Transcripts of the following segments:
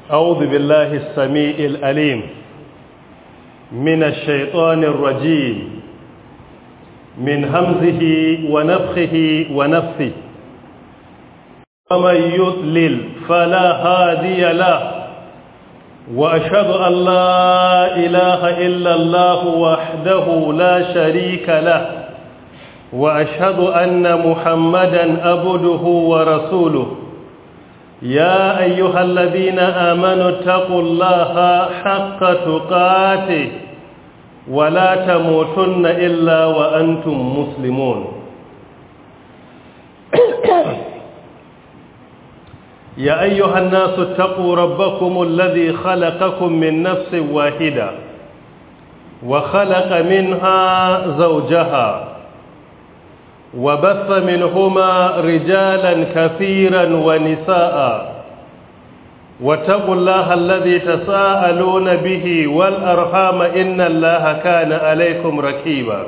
أعوذ بالله السميع الأليم من الشيطان الرجيم من همزه ونفخه ونفثه ومن يضلل فلا هادي له وأشهد أن لا إله إلا الله وحده لا شريك له وأشهد أن محمدا أبده ورسوله يا أيها الذين آمنوا اتقوا الله حق تقاته ولا تموتن إلا وأنتم مسلمون يا أيها الناس اتقوا ربكم الذي خلقكم من نفس واحدة وخلق منها زوجها وبث منهما رجالا كثيرا ونساء واتقوا الله الذي تساءلون به والأرحام إن الله كان عليكم ركيبا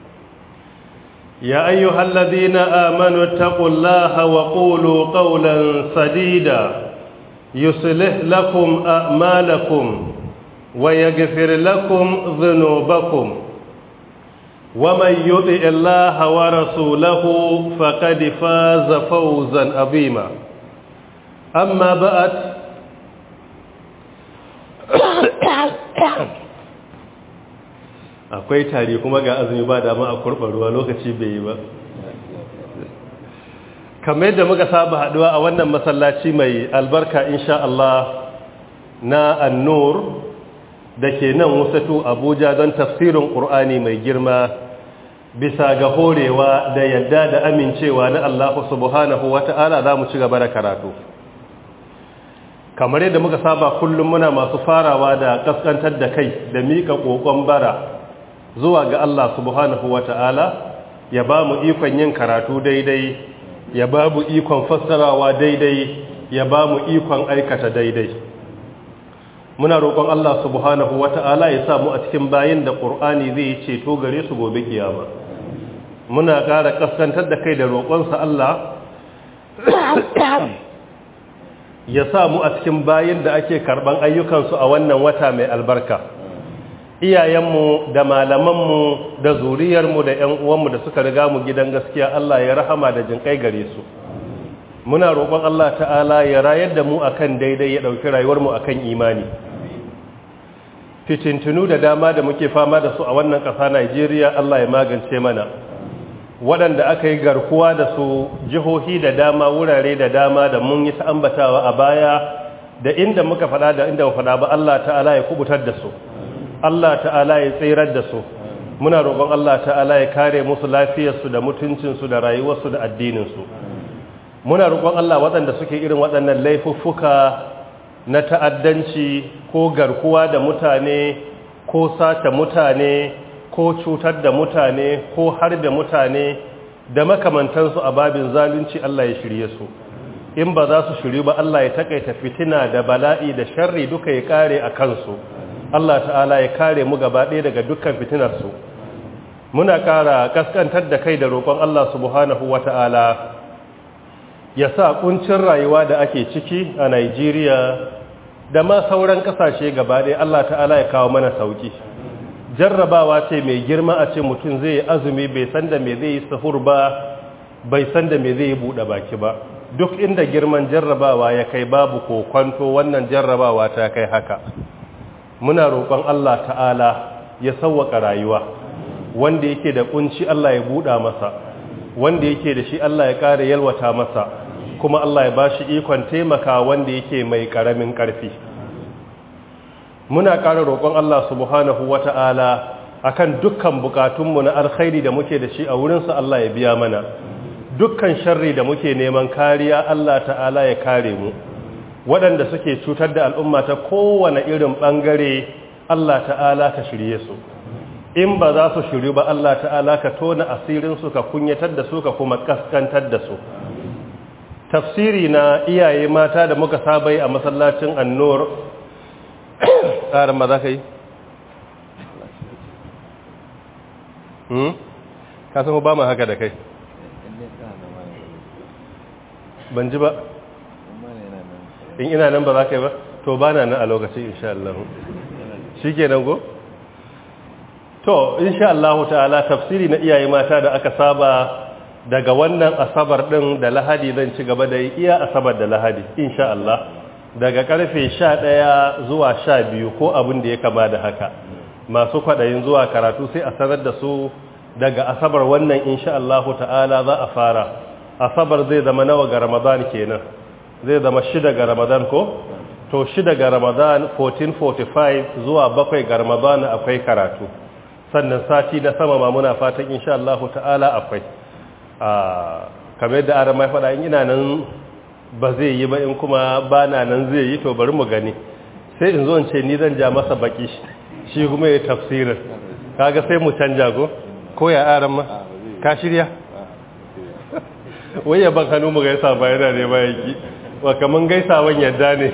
يا أيها الذين آمنوا اتقوا الله وقولوا قولا سديدا يصلح لكم أعمالكم ويغفر لكم ذنوبكم ومن يطع الله ورسوله فقد فاز فوزا عظيما أما بعد akwai tare kuma ga azumi ba dama a kurɓa ruwa lokaci bai yi ba kamar yadda muka saba haɗuwa a wannan masallaci mai albarka insha Allah na annur da ke nan wasatu abuja don tafsirin ƙur'ani mai girma bisa ga horewa da yadda da amincewa na Allah subhanahu wa ta'ala za mu ci gaba da karatu kamar yadda muka saba kullum muna masu farawa da kaskantar da kai da miƙa ƙoƙon bara zuwa ga Allah subhanahu wa ta'ala ya ba mu ikon yin karatu daidai ya ba mu ikon fassarawa daidai ya ba mu ikon aikata daidai muna roƙon Allah subhanahu wa ta'ala ya samu a cikin bayin da ƙur'ani zai yi ceto gare su gobe kiyama muna ƙara kaskantar da kai da roƙonsa Allah ya samu a cikin bayin da ake karɓan ayyukansu a wannan wata mai albarka iyayenmu da malamanmu da zuriyarmu da ‘yan uwanmu da suka riga mu gidan gaskiya Allah ya rahama da jinƙai gare su muna roƙon Allah ta'ala ya rayar da mu akan daidai ya ɗauki rayuwarmu akan imani fitintunu da dama da muke fama da su a wannan ƙasa Najeriya Allah ya magance mana waɗanda aka yi garkuwa da su jihohi da dama wurare da dama da mun yi ta ambatawa a baya da inda muka faɗa da inda faɗa ba Allah ta'ala ya kubutar da su Allah ta'ala ya tsirar da su muna roƙon Allah ta'ala ya kare musu lafiyarsu da mutuncinsu da rayuwarsu da addininsu muna roƙon Allah waɗanda suke irin waɗannan laifuffuka na ta'addanci ko garkuwa da mutane ko sace mutane ko cutar da mutane ko harbe mutane da makamantansu a babin zalunci Allah ya shirye su in ba za su shiryu ba Allah ya takaita fitina da bala'i da sharri duka ya kare a kansu Allah ta'ala ya kare mu gaba ɗaya daga dukkan fitinarsu muna ƙara kaskantar da kai da roƙon Allah subhanahu wa ta'ala ya sa ƙuncin rayuwa da ake ciki a Nigeria da ma sauran ƙasashe gaba ɗaya Allah ta'ala ya kawo mana sauki jarrabawa ce mai girma a ce mutum zai azumi bai san da me zai yi sahur ba bai san da me zai yi buɗe baki ba duk inda girman jarrabawa ya kai babu ko kwanto wannan jarrabawa ta kai haka muna roƙon Allah ta'ala ya sauwaka rayuwa wanda yake da kunci Allah ya buɗa masa wanda yake da shi Allah ya ƙara yalwata masa kuma Allah ya bashi ikon taimaka wanda yake mai ƙaramin ƙarfi muna ƙara roƙon Allah subhanahu wata'ala akan dukkan bukatunmu na alkhairi da muke da shi a wurinsa Allah ya biya mana dukkan sharri da muke neman kariya Allah ta'ala ya kare mu waɗanda suke cutar da al'umma ta kowane irin ɓangare Allah ta'ala ka shirye su in ba za su shiryu ba Allah ta'ala ka tona asirinsu ka kunyatar da su ka kuma kaskantar da su tafsiri na iyaye mata da muka sabai a masallacin annur ƙarin ba za ka yi? ka san ba ma haka da kai ban ji ba in ina nan ba za ka yi ba to ba na nan a lokacin insha Allah shi ke nan go? to insha Allah ta'ala tafsiri na iyaye mata da aka saba daga wannan asabar ɗin da lahadi zan ci gaba da iya asabar da lahadi insha Allah daga karfe 11 zuwa 12 ko abin da ya kama da haka masu kwaɗayin zuwa karatu sai a sanar da su daga asabar wannan insha Allah ta'ala za a fara asabar zai zama nawa ga ramadan kenan zai zama shida ga ramadan ko to shida ga ramadan 1445 zuwa bakwai ga ramadan akwai karatu sannan sati na sama ma muna fatan insha Allah ta'ala akwai a kamar yadda ara mai faɗa in ina nan ba zai yi ba in kuma ba na nan zai yi to bari mu gani sai in zo in ce ni zan ja masa baki shi kuma ya tafsirin kaga sai mu canja go ko ya aran ma ka shirya wai ya ban hannu mu gaisa ba yana ne ba yaki wa kaman gaisawan yadda ne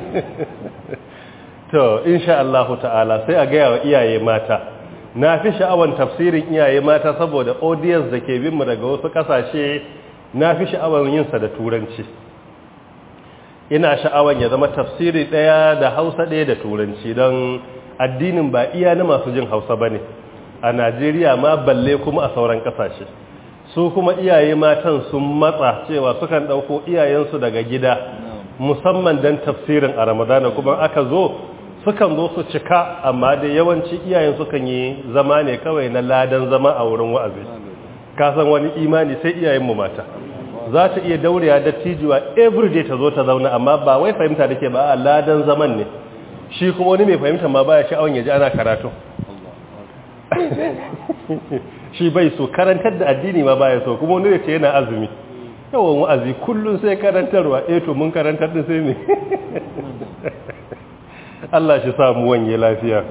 to insha Allah ta'ala sai a gaya wa iyaye mata na fi sha'awan tafsirin iyaye mata saboda audience da ke bin mu daga wasu kasashe na fi sha'awan yin sa da turanci ina sha'awan ya zama tafsiri daya da Hausa daya da turanci don addinin ba iya na masu jin Hausa bane a Najeriya ma balle kuma a sauran kasashe su kuma iyaye matan sun matsa cewa sukan dauko iyayensu daga gida musamman dan tafsirin a Ramadana kuma aka zo sukan zo su cika amma da yawanci iyayen sukan yi zama ne kawai na ladan zama a wurin wa'azi ka san wani imani sai iyayen mu mata za ta iya daurewa da tijuwa everyday ta zo ta zauna amma ba wai fahimta da ke ba a ladan zaman ne shi kuma wani mai fahimta ma baya sha'awan ya ji ana karatu shi bai so karantar da addini ma baya so kuma wani da ce yana azumi yawan wa'azi kullum sai karantarwa eh to mun karantar da sai ne Allah shi samu wanye lafiya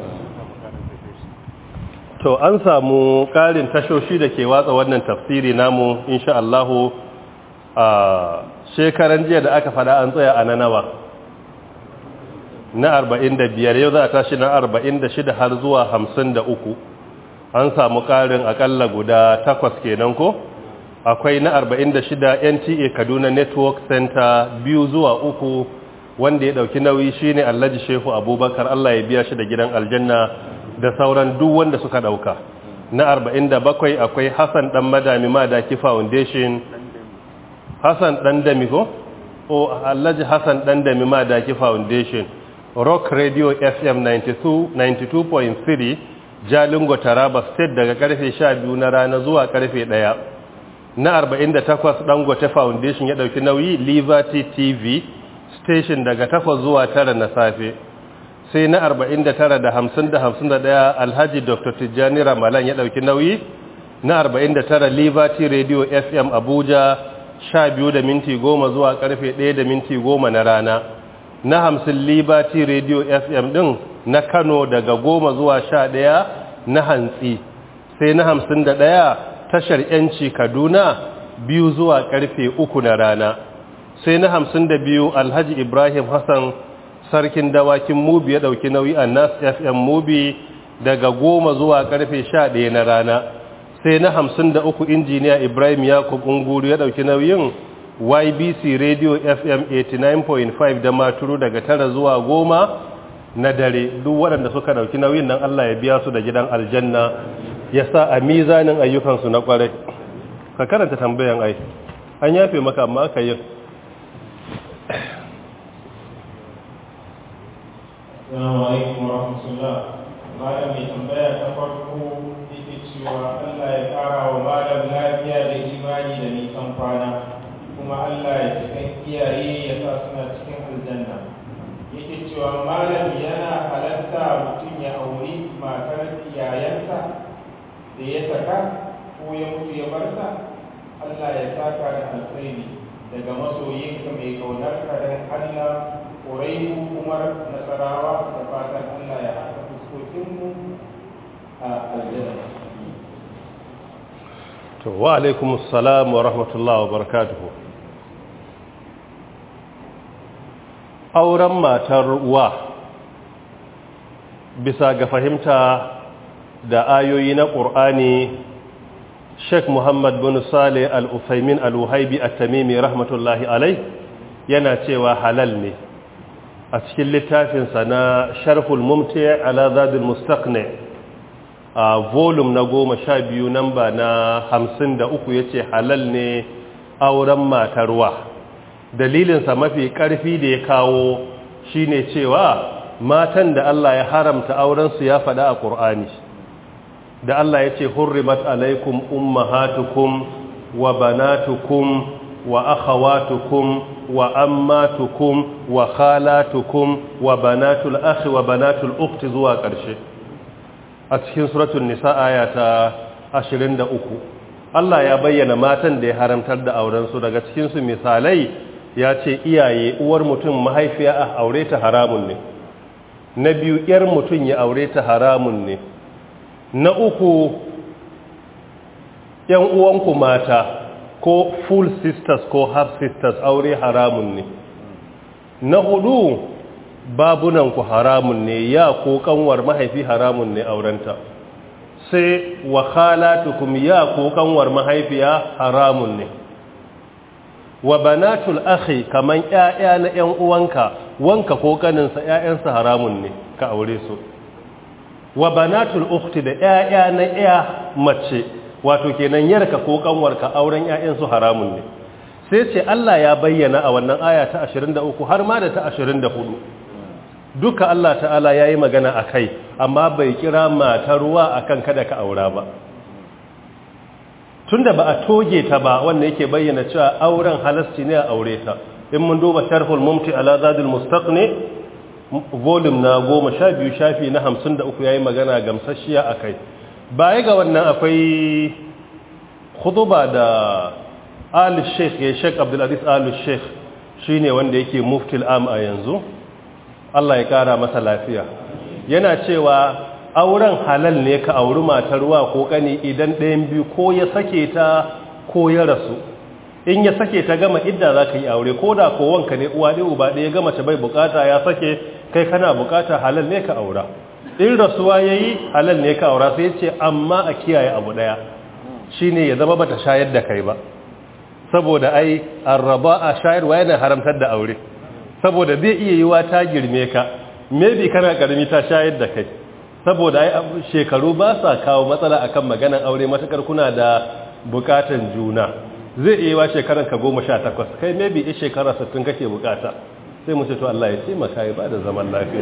to an samu ƙarin tashoshi da ke watsa wannan tafsiri namu insha Allahu a shekaran jiya da aka fada an tsaya a na nawa na 45 yau za a tashi na 46 har zuwa 53 an samu ƙarin akalla guda takwas kenan ko akwai na 46 NTA Kaduna Network Center biyu zuwa uku wanda ya dauki nauyi shine Alhaji Shehu Abubakar Allah ya biya shi da gidan aljanna da sauran duk wanda suka dauka na 47 akwai Hassan dan Madami Madaki Foundation Hassan dan Dami ko o Alhaji Hassan dan Dami Madaki Foundation Rock Radio FM 92 92.3 Jalingo Taraba State daga karfe 12 na rana zuwa karfe 1 na 48 Dangote Foundation ya dauki nauyi Liberty TV station daga 8 zuwa 9 na safe sai na 49 da 50 da 51 Alhaji Dr. Tijjani Ramalan ya dauki nauyi na 49 Liberty Radio FM Abuja 12 da minti 10 zuwa karfe 1 da minti 10 na rana na 50 Liberty Radio FM din na Kano daga 10 zuwa 11 na hantsi sai na 51 tashar yanci Kaduna biyu zuwa karfe 3 na rana sai na 52 Alhaji Ibrahim Hassan sarkin dawakin mubi ya dauki nauyi a nas fm mubi daga goma zuwa karfe sha ɗaya na rana sai na hamsin da uku injiniya ibrahim yakub unguru ya dauki nauyin ybc radio fm 89.5 da maturu daga tara zuwa goma na dare duk waɗanda suka dauki nauyin nan allah ya biya su da gidan aljanna ya sa a mizanin ayyukansu na kwarai ka karanta tambayan ai an yafe maka amma aka yi Assalamu alaikum wa rahmatullah. Malam mai tambaya ta farko yake cewa Allah ya ƙara wa malam lafiya da imani da nisan kwana, kuma Allah ya cikin iyaye ya sa suna cikin aljanna. Yake cewa malam yana halatta mutum ya auri matar yayansa da ya saka ko ya mutu ya barsa. Allah ya saka da alkhairi daga masoyinka mai kaunarka don Allah ƙuraibu umar nasarawa da fatan allah ya haɗa fuskokinmu a aljanna to wa alaikum assalam wa rahmatullahi wa barakatuhu auren matar wa bisa ga fahimta da ayoyi na ƙur'ani Sheikh Muhammad bin Saleh Al-Uthaymin Al-Wahaibi At-Tamimi rahmatullahi alai yana cewa halal ne a cikin littafinsa na sharhul mumti ala zadul mustaqni a volume na goma sha biyu namba na hamsin da uku ya ce halal ne auren matarwa dalilinsa mafi ƙarfi da ya kawo shine cewa matan da Allah ya haramta aurensu ya faɗa a ƙur'ani da Allah ya ce hurrimat alaikum ummahatukum wa banatukum wa akhawatukum wa ammatukum wa khalatukum wa banatul akhi wa banatul ukhti zuwa ƙarshe a cikin suratul nisa aya ta 23 Allah ya bayyana matan da ya haramtar da auren su daga cikin su misalai ya ce iyaye uwar mutum mahaifiya a aure ta haramun ne na biyu yar mutum ya aure ta haramun ne na uku yan uwanku mata ko full sisters ko half sisters aure haramun ne na hudu babunanku haramun ne ya ko kanwar mahaifi haramun ne aurenta sai wa khalatukum ya ko kanwar mahaifiya haramun ne wa banatul akhi kaman ƴaƴa na ƴan uwanka wanka ko kaninsa ƴaƴansa haramun ne ka aure su wa banatul ukhti da ƴaƴa na ƴa mace wato kenan yarka ko kanwarka auren ƴaƴansu haramun ne sai ce Allah ya bayyana a wannan aya ta 23 har ma da ta 24 duka Allah ta'ala yayi magana akai amma bai kira matar ruwa akan kada ka aura ba tunda ba a toge ta ba wanda yake bayyana cewa auren halasci ne a aure ta in mun duba sharhul mumti ala zadul mustaqni volume na 12 shafi na 53 yayi magana gamsasshiya akai baya ga wannan akwai khutuba da al sheikh ya sheikh abdul aziz al sheikh shine wanda yake muftil am a yanzu Allah ya kara masa lafiya yana cewa auren halal ne ka auri matar wa ko kani idan ɗayan biyu ko ya sake ta ko ya rasu in ya sake ta gama idda za ka yi aure ko da ko wanka ne uwa ɗaya uba ɗaya gama ta bai bukata ya sake kai kana bukata halal ne ka aura in rasuwa ya yi halal ne ka aura sai ce amma a kiyaye abu ɗaya shi ne ya zama bata shayar da kai ba saboda ai arraba a shayarwa yana haramtar da aure saboda zai iya yiwa ta girme ka maybe kana karami ta shayar da kai saboda ai shekaru ba sa kawo matsala akan maganan aure matakar kuna da bukatan juna zai iya yiwa shekaran ka goma sha takwas kai maybe a shekara sittin kake bukata sai mu ce to Allah ya taimaka ya bada zaman lafiya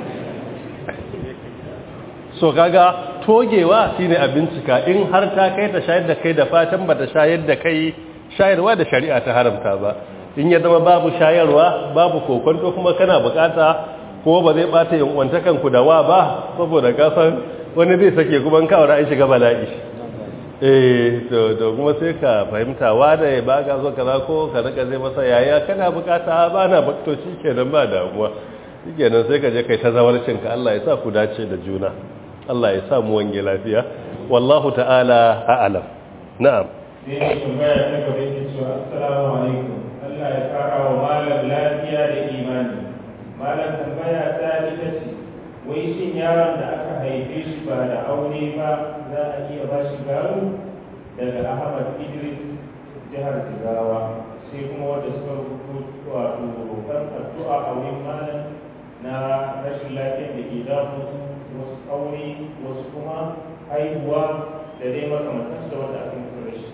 so kaga togewa shine a bincika in har ta kai ta shayar da kai da fatan ba ta shayar da kai shayarwa da shari'a ta haramta ba in ya zama babu shayarwa babu kokonto kuma kana bukata ko ba zai bata yankuntakan ku da wa ba saboda kasan wani zai sake kuma ka aure an shiga bala'i eh to to kuma sai ka fahimta wa da ya baka zo kaza ko ka rika zai masa yaya kana bukata ba na bakto shikenan ba damuwa shikenan sai ka je kai ta zawarcin ka Allah ya sa ku dace da juna Allah ya sa mu wange lafiya wallahu ta'ala a'lam na'am sai ya tambaya ta gaba yake cewa assalamu alaikum Allah ya kara wa malam lafiya da imani malam tambaya ta ita ce wai shin yaron da aka haife shi ba da aure ba za a iya ba shi gado daga Ahmad Idris jihar Jigawa sai kuma wanda suka rubutu wato roƙon addu'a a wurin malam na rashin lafiyar da ke damu wasu aure wasu kuma haihuwa da dai makamantansu da wanda aka mutu rashi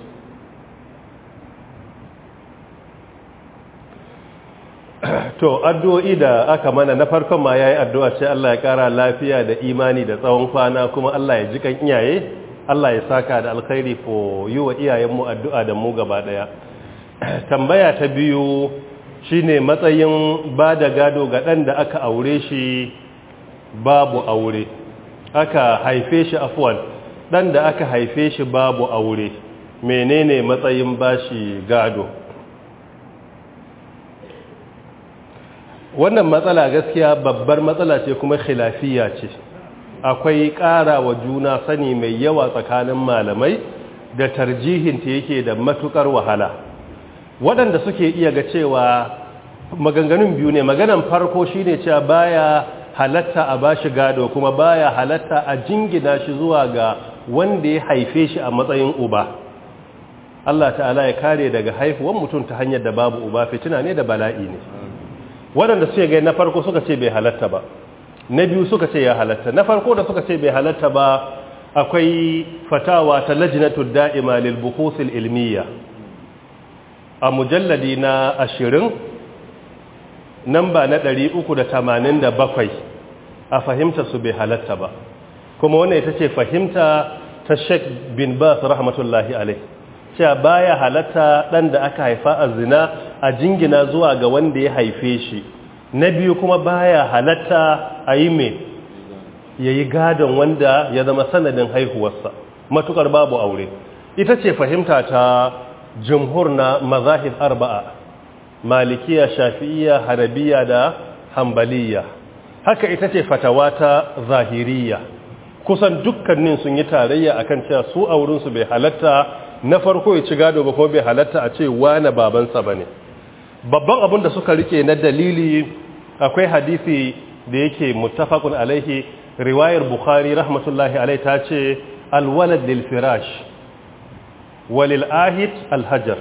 to addu'o'i da aka mana na farkon ma yayi addu'a ce Allah ya kara lafiya da imani da tsawon kwana kuma Allah ya ji kan iyaye Allah ya saka da alkhairi ko yi wa iyayenmu addu'a da mu gaba daya tambaya ta biyu shine matsayin ba da gado ga ɗan da aka aure shi babu aure aka haife shi afwan ɗan da aka haife shi babu aure menene matsayin bashi gado wannan matsala gaskiya babbar matsala ce kuma khilafiya ce akwai ƙara wa juna sani mai yawa tsakanin malamai da tarjihinta yake da matukar wahala waɗanda suke iya ga cewa maganganun biyu ne maganan farko shine cewa baya halatta a bashi gado kuma baya halatta a jingina shi zuwa ga wanda ya haife shi a matsayin uba Allah ta'ala ya kare daga haifuwan mutum ta hanyar da babu uba fitina ne da bala'i ne waɗanda suke gai na farko suka ce bai halatta ba na biyu suka ce ya halatta na farko da suka ce bai halatta ba akwai fatawa ta lajinatu da'ima lil buhuthil ilmiya a mujalladi na ashirin namba na 387 a fahimta su bai halatta ba kuma wannan ita ce fahimta ta Sheikh bin Bas rahmatullahi alaihi cewa baya halatta dan da aka haifa a zina a jingina zuwa ga wanda ya haife shi na biyu kuma baya halatta a yi me yayi gadon wanda ya zama sanadin haihuwarsa matukar babu aure ita ce fahimta ta jumhur na mazahib arba'a malikiya shafi'iyya hanabiya da hambaliya haka ita ce fatawa ta zahiriya kusan dukkanin sun yi tarayya akan cewa su a wurinsu bai halatta na farko ya ci gado ba kuma bai halatta a ce wane babansa ba ne babban abin da suka rike na dalili akwai hadisi da yake muttafaqun alaihi riwayar bukhari rahmatullahi alaihi ta ce alwalad lil firash walil ahid alhajar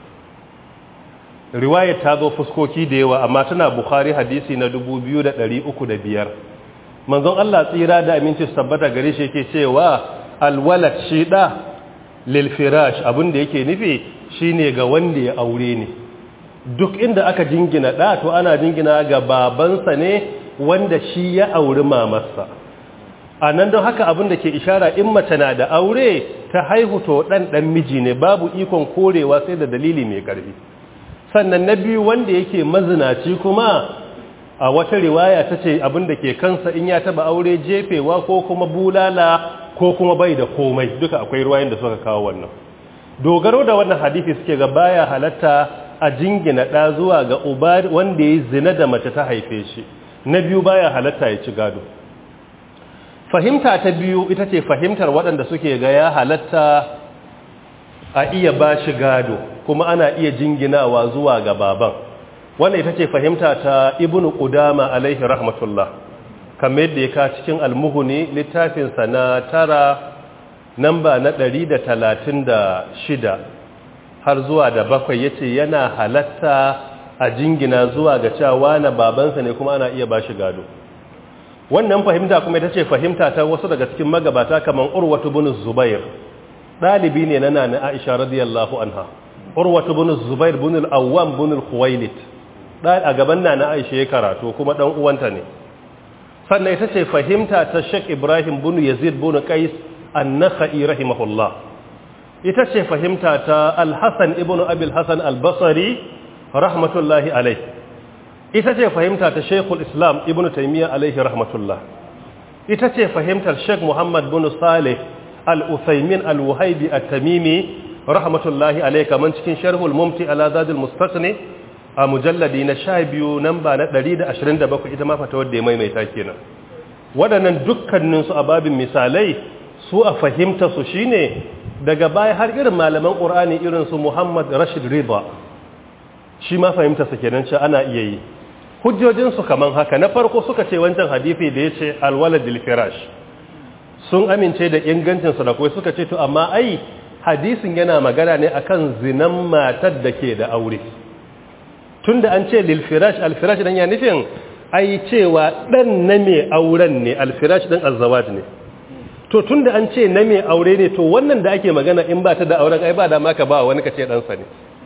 riwayar ta zo fuskoki da yawa amma tana bukhari hadisi na 2305 manzon Allah tsira da aminci su tabbata gare shi yake cewa alwalad shi da lil firash abin da yake nufi shine ga wanda ya aure ne duk inda aka jingina da to ana jingina ga babansa ne wanda shi ya auri mamarsa a nan don haka abin da ke ishara in mace na da aure ta haihu to dan dan miji ne babu ikon korewa sai da dalili mai karfi sannan na biyu wanda yake mazinaci kuma a wata riwaya ta ce abin da ke kansa in ya taba aure jefewa ko kuma bulala ko kuma bai da komai duka akwai ruwayen da suka kawo wannan dogaro da wannan hadisi suke ga baya halatta a jingina ɗa zuwa ga uba wanda ya zina da mace ta haife shi na biyu baya halatta ya ci gado fahimta ta biyu ita ce fahimtar waɗanda suke ga ya halatta a iya ba shi gado kuma ana iya jinginawa zuwa ga baban wannan ita ce fahimta ta ibnu qudama alaihi rahmatullah kamar yadda ya ka cikin almuhuni littafinsa na tara namba na 136 har zuwa da bakwai ya ce yana halatta a jingina zuwa ga cewa na babansa ne kuma ana iya ba shi gado wannan fahimta kuma ita ce fahimta ta wasu daga cikin magabata kamar urwatu bin zubair ɗalibi ne na nana aisha radiyallahu anha urwatu bin zubair bin al-awwam bin al-khuwailid a gaban nana aisha ya karatu kuma dan uwanta ne sannan ita ce fahimta ta Sheikh Ibrahim bin Yazid bin Qais an-Nakhai rahimahullah ita ce fahimta ta Al-Hasan ibn Abi al-Hasan al-Basri rahmatullahi alayh ita ce fahimta ta Sheikhul Islam Ibn Taymiyyah alayhi rahmatullah ita ce fahimtar Sheikh Muhammad bin Saleh Al-Uthaymin Al-Wahibi At-Tamimi rahmatullahi alayh kaman cikin Sharhul Mumti ala Zadul Mustaqni a mujalladi na sha biyu nan ba na 127 ita ma fata wadda ya maimaita kenan waɗannan dukkaninsu a babin misalai su a fahimta su shine daga baya har irin malaman ƙur'ani irin su muhammad rashid riba shi ma fahimta su kenan ce ana iya yi hujjojinsu kaman haka na farko suka ce wancan hadithi da ya ce alwaladil firash sun amince da ingancinsu da kuwa suka ce to amma ai hadisin yana magana ne akan zinan matar da ke da aure tunda an ce lilfirash alfirash dan ya nufin ai cewa dan na mai auren ne alfirash dan azzawaj ne to tunda an ce na mai aure ne to wannan da ake magana in ba ta da auren ai ba da maka ba wani kace dan sa ne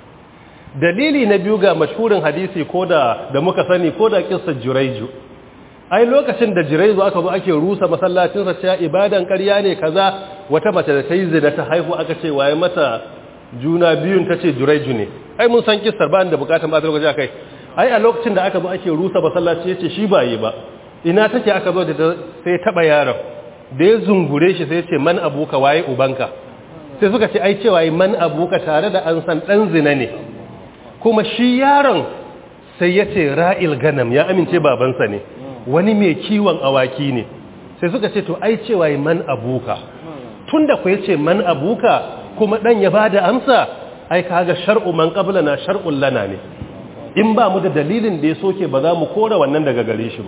dalili na biyu ga mashhurin hadisi ko da da muka sani ko da kissar juraiju ai lokacin da juraiju aka zo ake rusa masallacin sa cewa ibadan ƙarya ne kaza wata mace da ta yi zina ta haihu aka ce waye mata juna biyun ta ce juraiju ne ai mun san kissar ba da bukatan ba ta lokaci akai ai a lokacin da aka zo ake rusa masallaci yace shi ba yi ba ina take aka zo da sai taba yaron da ya zungure shi sai yace man abuka waye ubanka sai suka ce ai cewa man abuka tare da an san dan zina ne kuma shi yaron sai yace ra'il ganam ya amince babansa ne wani mai kiwon awaki ne sai suka ce to ai cewa man abuka tunda ku yace man abuka kuma dan ya bada amsa ai kaga shar'u man qablana shar'un lana ne in ba mu da dalilin da ya soke ba za mu kora wannan daga gare shi ba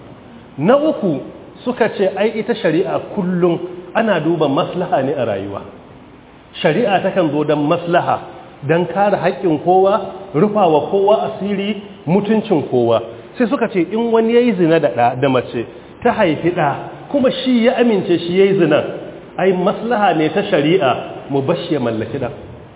na uku suka ce ai ita shari'a kullum ana duba maslaha ne a rayuwa shari'a takan zo don maslaha don kare haƙƙin kowa rufawa kowa asiri mutuncin kowa sai suka ce in wani yayi zina da ɗa da mace ta haifi ɗa kuma shi ya amince shi yayi zina ai maslaha ne ta shari'a mu bashi ya mallaki ɗan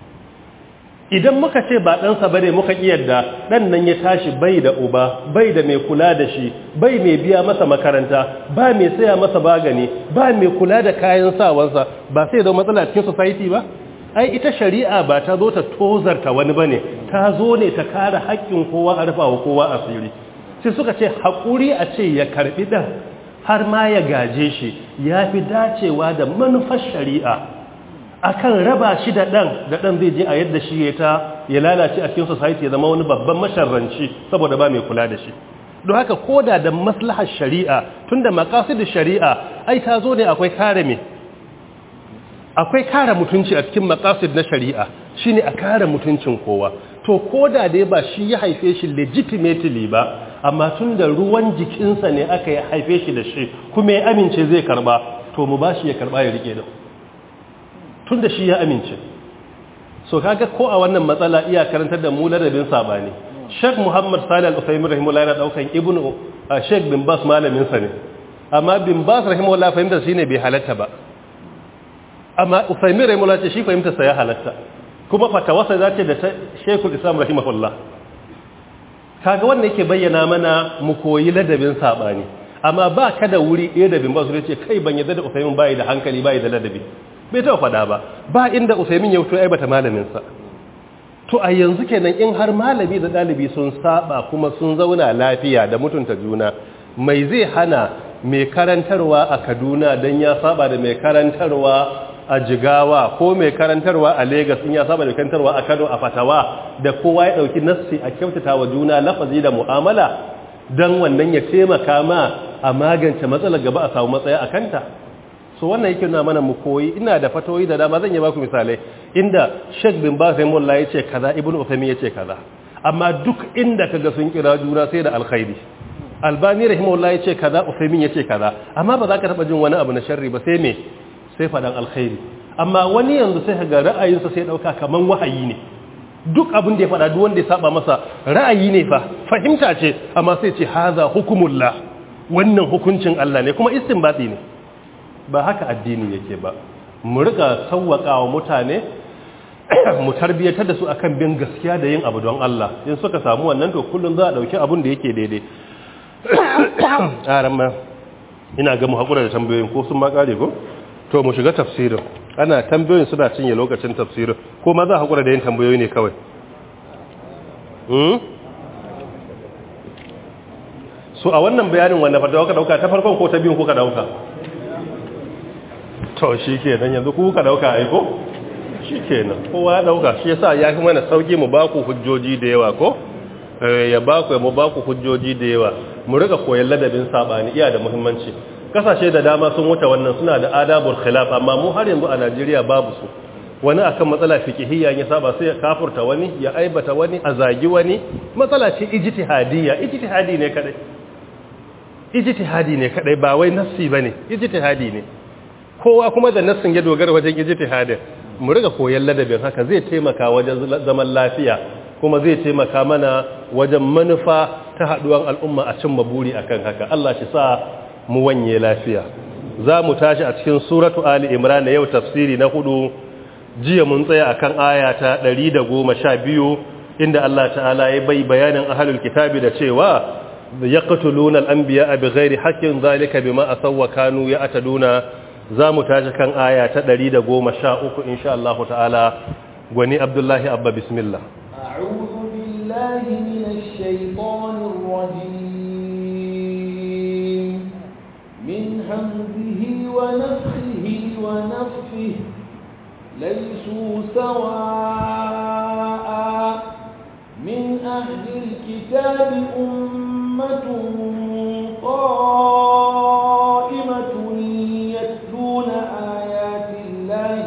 idan muka ce ba ɗansa ba ne muka yadda ɗan nan ya tashi bai da uba bai da mai kula da shi bai mai biya masa makaranta ba mai saya masa bagani ba mai kula da kayan sawansa ba sai da matsala cikin society ba ai ita shari'a ba ta zo ta tozarta wani ba ne ta zo ne ta kare haƙƙin kowa a rufa wa kowa asiri sai suka ce haƙuri a ce ya karɓi ɗan har ma ya gaje shi ya fi dacewa da manufar shari'a akan raba shi da ɗan da ɗan zai je a yadda shi ya ta ya lalace a cikin society ya zama wani babban masharranci saboda ba mai kula da shi don haka koda da maslahar shari'a tunda maqasidin shari'a ai ta zo ne akwai kare me akwai kare mutunci a cikin maqasid na shari'a shine a kare mutuncin kowa to koda dai ba shi ya haife shi legitimately ba amma tunda ruwan jikinsa ne aka haife shi da shi kuma ya amince zai karba to mu bashi ya karba ya rike da tun da shi ya amince so kaga ko a wannan matsala iya karantar da mu ladabin sabani Sheikh Muhammad Salih Al-Uthaymeen rahimahullah yana daukan Ibn Sheikh bin Bas malamin sa ne amma bin Bas rahimahullah fahimta shine bai halatta ba amma Uthaymeen rahimahullah ce shi fahimta sa ya halatta kuma fatawasa zace da Sheikhul Islam rahimahullah kaga wannan yake bayyana mana mu koyi ladabin sabani amma ba ka da wuri ɗaya da bin Bas ce kai ban yadda da Uthaymeen bai da hankali bai da ladabi bai taɓa faɗa ba ba inda usaimin ya wuto aibata malaminsa to a yanzu kenan in har malami da ɗalibi sun saba kuma sun zauna lafiya da mutunta juna mai zai hana mai karantarwa a kaduna don ya saba da mai karantarwa a jigawa ko mai karantarwa a Legas in ya saba da karantarwa a kano a fatawa da kowa ya ɗauki nassi a kyautata wa juna lafazi da mu'amala don wannan ya taimaka ma a magance matsalar gaba a samu matsaya a kanta so wannan yake nuna mana mu koyi ina da fatoyi da dama zan yi baku misalai inda Sheikh bin Baz rahimahullah yace kaza Ibn Uthaymeen yace kaza amma duk inda kaga sun kira juna sai da alkhairi Albani rahimahullah yace kaza Uthaymeen yace kaza amma ba za ka taba jin wani abu na sharri ba sai me sai fadan alkhairi amma wani yanzu sai ga ra'ayinsa sai dauka kaman wahayi ne duk abin da ya faɗa duk wanda ya saba masa ra'ayi ne fa fahimta ce amma sai ce haza hukumullah wannan hukuncin Allah ne kuma istinbati ne ba haka addini yake ba mu rika sauwakawa mutane mu tarbiyyatar da su akan bin gaskiya da yin abu don Allah in suka samu wannan to kullum za a dauki abun da yake daidai aran ma ina ga mu hakura da tambayoyin ko sun ma kare ko to mu shiga tafsirin ana tambayoyin suna cinye lokacin tafsirin ko ma za a hakura da yin tambayoyi ne kawai so a wannan bayanin wanda fatawa ka dauka ta farkon ko ta biyun ko ka dauka to shi ke nan yanzu kuka dauka aiko shi ke nan kowa ya dauka shi yasa ya fi mana sauki mu baku hujjoji da yawa ko ya baku ya mu baku hujjoji da yawa mu rika koyon ladabin sabani iya da muhimmanci kasashe da dama sun wuce wannan suna da adabul khilaf amma mu har yanzu a Najeriya babu su wani akan matsala fiqhiyya ya saba sai ya kafurta wani ya aibata wani a zagi wani matsala ce ijtihadiyya ijtihadi ne kadai ijtihadi ne kadai ba wai nassi bane ijtihadi ne kowa kuma da nassin ya dogara wajen ijtihadin mu riga koyon ladabin haka zai taimaka wajen zaman lafiya kuma zai taimaka mana wajen manufa ta haduwan al'umma a cimma buri akan haka Allah shi sa mu wanye lafiya za mu tashi a cikin suratu ali imran yau tafsiri na hudu jiya mun tsaya akan aya ta 112 inda Allah ta'ala ya bai bayanin ahlul kitabi da cewa yaqtuluna al-anbiya bighairi haqqin zalika bima asawwa kanu ya'taduna za mu tashi kan aya ta 113 insha Allah ta'ala gwani Abdullahi Abba bismillah a'udhu billahi minash shaitanir rajim min hamzihi wa nafthihi wa nafthihi laysu sawaa min ahli alkitabi ummatun qa'imatun يتلون آيات الله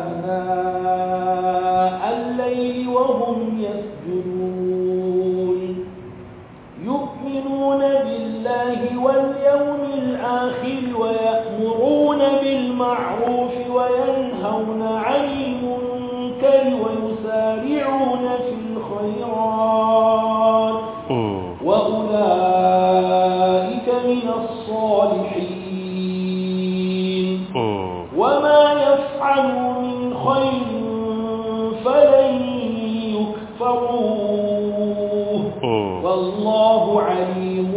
آناء الليل وهم يسجدون يؤمنون بالله واليوم الآخر ويأمرون بالمعروف وينهون عن المنكر ويسارعون في الخيرات وأولئك من الصالحين وما يفعلوا من خير فلن يكفروه والله عليم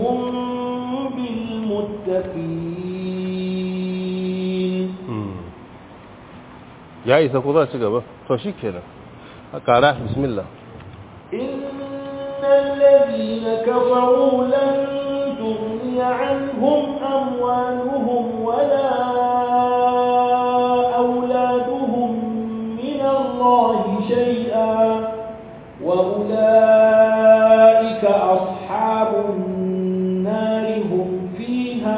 بالمتقين ya isa ko za ci gaba to shi kenan a kara bismillah إن الذين كفروا لن تغني عنهم أموالهم ولا أولادهم من الله شيئا وأولئك أصحاب النار هم فيها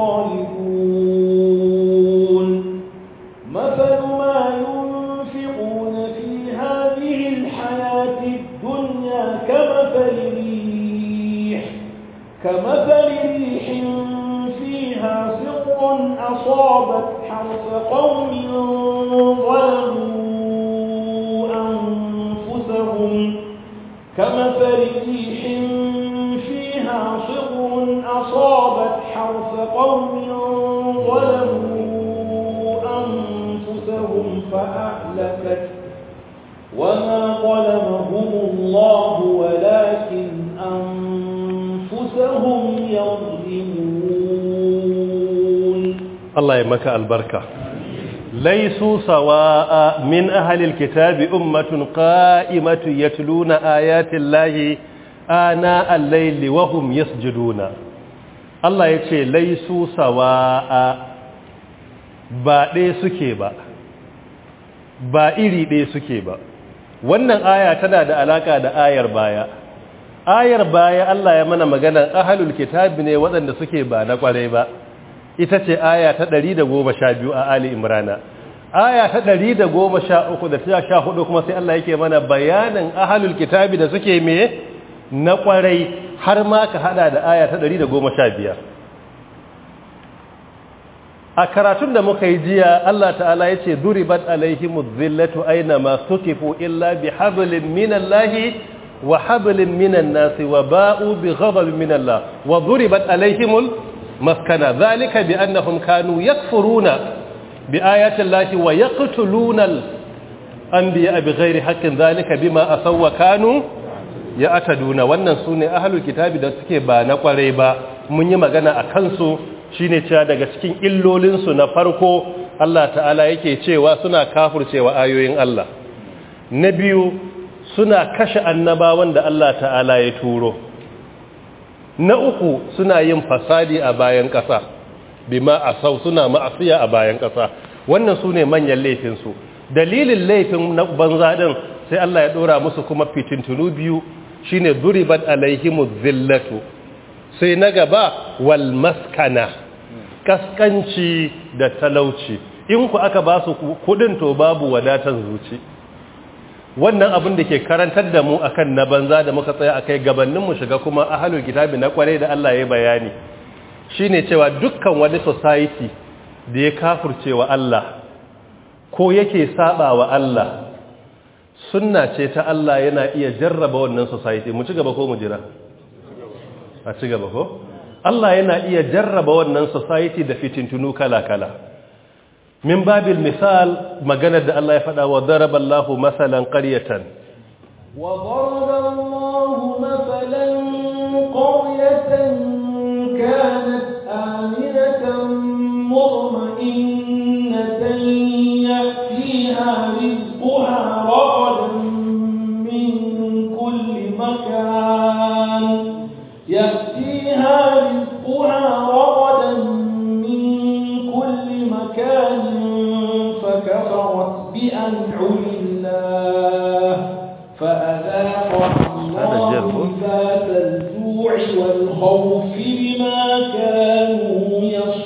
خالدون مثل ما ينفقون في هذه الحياة الدنيا كمثل ريح كمثل ريح فيها سر أصابت حرث قوم ظلموا أنفسهم كمثل ريح فيها صر أصابت حرث قوم ظلموا أنفسهم فأهلكت وما ظلمهم الله ولكن أنفسهم يظلمون Allah ya maka albarka laisu sawa'a min ahlil kitabi ummatun qa'imatu yatluna ayati llahi ana al-layli wa hum yasjuduna Allah yace laisu sawa'a ba ɗaya suke ba ba iri ɗaya suke ba wannan aya tana da alaka da ayar baya ayar baya Allah ya mana maganar ahlul kitabi ne waɗanda suke ba na kwarai ba ita ce aya ta 112 a Ali Imrana aya ta 113 da ta 14 kuma sai Allah yake mana bayanin ahlul kitabi da suke me na kwarai har ma ka hada da aya ta 115 a karatun da muka yi jiya Allah ta'ala yace duribat alaihimuz zillatu aina ma sukifu illa bihablin minallahi wa hablin minan nasi wa ba'u bighadabin minallah wa duribat alaihimul مسكنا ذلك بأنهم كانوا يكفرون بآيات الله ويقتلون الأنبياء بغير حق ذلك بما أسوا وكانوا يأتدون wannan sune ahlul kitabi da suke ba na kwarai ba mun yi magana a kansu shine cewa daga cikin illolin su na farko Allah ta'ala yake cewa suna kafircewa ayoyin Allah na biyu suna kashe annabawan da Allah ta'ala ya turo na uku suna yin fasadi a bayan ƙasa bima a sau suna ma'asiya a bayan ƙasa wannan su ne manyan laifinsu dalilin laifin na banza ɗin sai Allah ya ɗora musu kuma fitintunu biyu shine duribat alaihimu zillatu sai na gaba wal maskana kaskanci da talauci in ku aka ba su kudin to babu wadatan zuci wannan abin da ke karantar da mu akan na banza da muka tsaya akai gabanin mu shiga kuma ahlul kitabi na kware da Allah ya bayani shine cewa dukkan wani society da ya kafircewa Allah ko yake saba wa Allah sunna ce ta Allah yana iya jarraba wannan society mu ci gaba ko mu jira a ci gaba ko Allah yana iya jarraba wannan society da fitintunu kala-kala min babil misal maganar da Allah ya faɗa wa daraba Allahu masalan qaryatan wa daraba Allahu masalan qaryatan kanat aminatan mutma'innatan ya'tiha rizquha ragadan min kulli makan ya'tiha rizquha ragadan min kulli makan فكفرت بأنعم الله فأذاقها الله ذات الجوع والخوف بما كانوا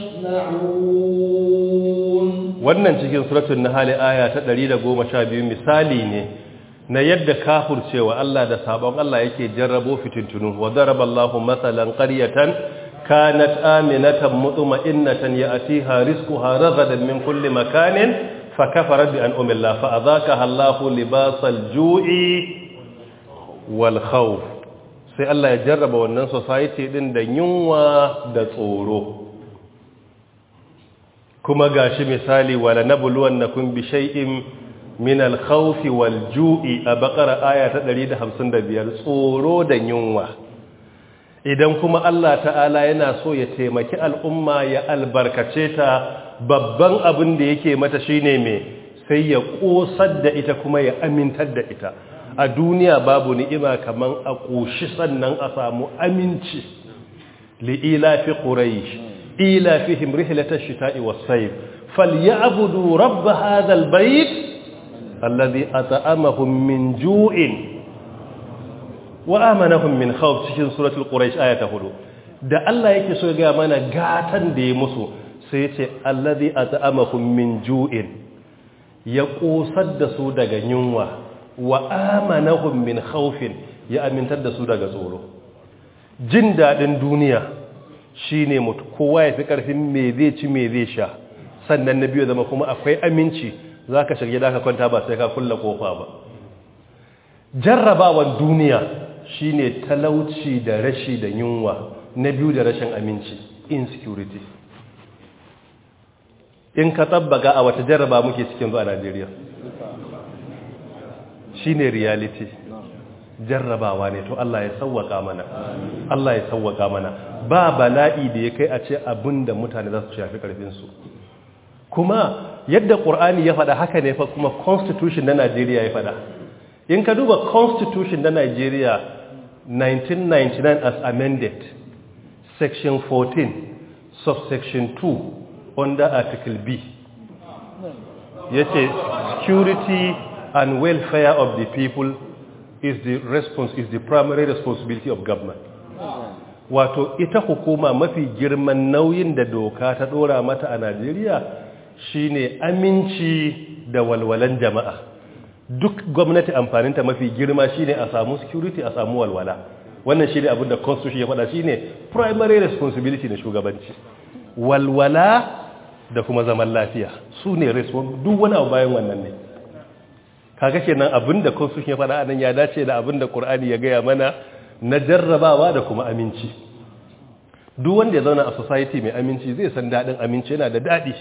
يصنعون wannan cikin suratul nahl aya ta 112 misali ne na yadda kafircewa Allah da sabon Allah yake jarrabo fitintunu wa daraballahu masalan qaryatan kanat aminatan mutma'innatan ya'tiha rizquha ragadan min kulli makanin fakafarat bi an'ami Allah fa adhaqaha Allahu libasal ju'i wal khawf sai Allah ya jarraba wannan society din da yunwa da tsoro kuma gashi misali wala nabluwannakum bi shay'in min al-khawf wal-ju'i a bakara aya ta 155 tsoro da yunwa idan kuma Allah ta'ala yana so ya taimaki al'umma ya albarkace ta babban abin da yake mata shine me sai ya kosar da ita kuma ya amintar da ita a duniya babu ni'ima kaman a koshi sannan a samu aminci li'ila fi quraish ila fihim rihlatash shita'i was-sayf falyabudu rabb hadha al-bayt alladhi at'amahum min ju'in wa amanahum min khawf cikin suratul quraish aya ta 4 da Allah yake so ga mana gatan da ya musu sai yace alladhi at'amahum min ju'in ya kosar da su daga yunwa wa amanahum min khawfin ya amintar da su daga tsoro jin dadin duniya shine mutu kowa ya fi karfin me zai ci me zai sha sannan na biyu zama kuma akwai aminci zaka shirye da ka kwanta ba sai ka kulla kofa ba jarrabawan duniya shine talauci da rashi da yunwa na biyu da rashin aminci insecurity in ka tabbaga a wata jarraba muke cikin zuwa Najeriya shine reality jarrabawa ne to Allah ya sauwaka mana Allah ya sauwaka mana ba bala'i da ya kai a ce abinda mutane za su shafi karfin su kuma yadda Qur'ani ya faɗa haka ne fa kuma constitution na Najeriya ya faɗa in ka duba constitution na Nigeria 1999 as amended section 14 subsection 2 under article B yace security and welfare of the people is the response is the primary responsibility of government wato ita hukuma mafi girman nauyin da doka ta dora mata a Najeriya shine aminci da walwalan jama'a duk gwamnati amfaninta mafi girma shine a samu security a samu walwala wannan shine abin da constitution ya faɗa shine primary responsibility na shugabanci walwala da kuma zaman lafiya su ne duk wani abu bayan wannan ne kaga kenan abin da constitution ya faɗa anan ya dace da abin da Qur'ani ya gaya mana na jarrabawa da kuma aminci duk wanda ya zauna a society mai aminci zai san dadin aminci yana da dadi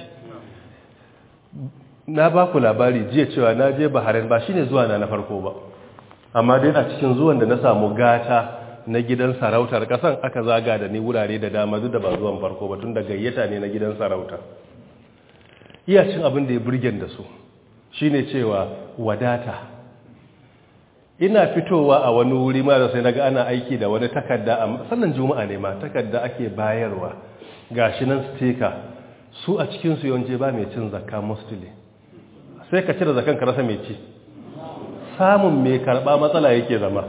na ba ku labari jiya cewa na je Bahrain ba shine zuwa na na farko ba amma dai a cikin zuwan da na samu gata na gidan sarautar kasan aka zaga da ni wurare da dama duk da ba zuwan farko ba tun da gayyata ne na gidan sarauta iya cin abin da ya burgen da su shine cewa wadata ina fitowa a wani wuri ma da sai naga ana aiki da wani takarda a sannan juma'a ne ma takarda ake bayarwa gashi nan sticker su a cikin su yawanci ba mai cin zakka mostly sai ka cire zakan ka rasa mai ci samun mai karba matsala yake zama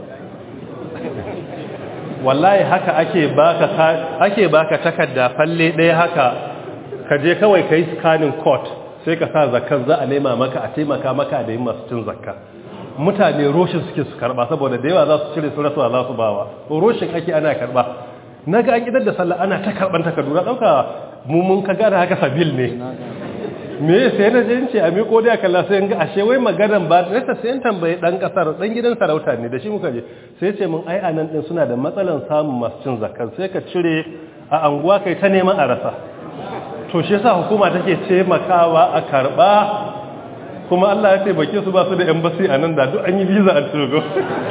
wallahi haka ake baka ake baka takarda falle ɗaya haka ka je kawai kai scanning code sai ka sa zakkan za a nema maka a taimaka maka da yin masu cin zakka mutane roshin suke su karba saboda da yawa za su cire su rasuwa za su bawa roshin ake ana karba na ga an idar da sallah ana ta karban takardu na ɗauka mummun ka gane haka sabil ne me sai na je ce a miko da kalla sai ga ashe wai maganan ba na ta sai tambaye dan kasar dan gidan sarauta ne da shi muka je sai ce mun ai anan din suna da matsalan samun masu cin zakka sai ka cire a anguwa kai ta neman a rasa to shi yasa hukuma take taimakawa a karba kuma Allah ya taimake su ba su da embassy a nan da duk an yi visa a Togo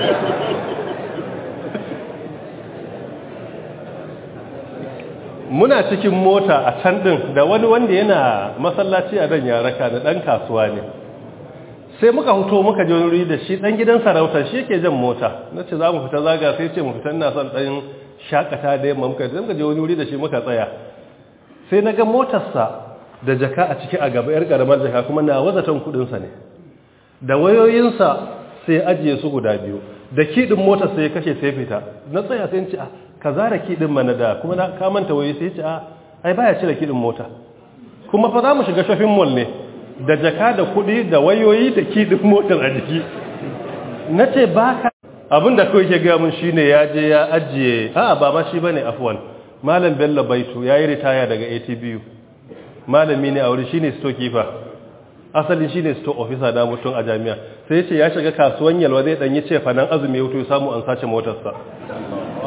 muna cikin mota a can din da wani wanda yana masallaci a dan yaraka da dan kasuwa ne sai muka huto muka je wuri da shi dan gidan sarauta shi yake jan mota nace za mu fita zaga sai ce mu fita ina son dan shakata da yamma muka je muka je wani wuri da shi muka tsaya sai na ga motarsa da jaka a ciki a gaba yar karamar jaka kuma na wazatan kudinsa ne da wayoyinsa sai ajiye su guda biyu da kidin motar sai ya kashe sai fita na tsaya sai ce a ka zara kidin mana da kuma na kamanta wayoyi sai ce a ai baya cire kidin mota kuma fa za mu shiga shopping mall ne da jaka da kudi da wayoyi da kidin motar a jiki na ce ba ka abinda kawai ke gaya mun shine ya je ya ajiye a ba ma shi bane afwan malam bello baitu ya yi ritaya daga atbu malami ne a wuri shi ne storekeeper asali shi ne store officer da mutum a jami'a sai ce ya shiga kasuwan yalwa zai ɗanyi ce fanan azumi ya wuto ya samu an sace motarsa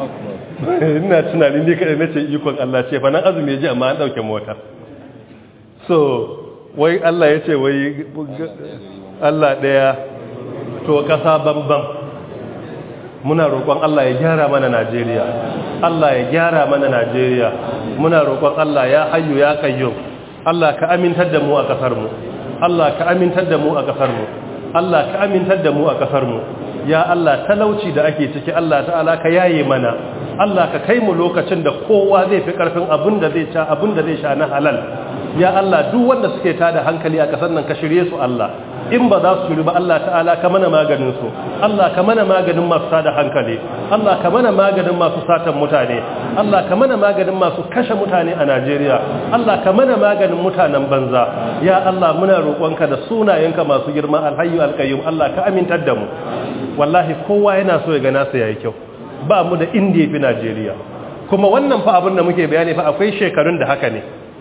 ina tunanin ne kada nace ikon Allah ce fa nan azumi ya ji amma an dauke mota so wai Allah ya ce wai Allah daya to kasa bambam muna roƙon Allah ya gyara mana Najeriya Allah ya gyara mana Najeriya muna roƙon Allah ya hayyu ya qayyum Allah ka amintar da mu a kasar mu Allah ka amintar da mu a kasar mu Allah ka amintar da mu a kasar mu ya Allah talauci da ake ciki Allah ta'ala ka yaye mana Allah ka kai mu lokacin da kowa zai fi karfin abin da zai sha abin da zai sha na halal ya Allah duk wanda suke tada hankali a kasar nan ka shirye su Allah in ba za su shiri ba Allah ta'ala ka mana maganin su Allah ka mana maganin masu tada hankali Allah ka mana maganin masu satan mutane Allah ka mana maganin masu kashe mutane a Najeriya Allah ka mana maganin mutanen banza ya Allah muna roƙonka da sunayenka masu girma alhayyu alqayyum Allah ka amintar da mu wallahi kowa yana so ya ga nasa yayi kyau ba mu da inda yafi Najeriya kuma wannan fa abin da muke bayani fa akwai shekarun da haka ne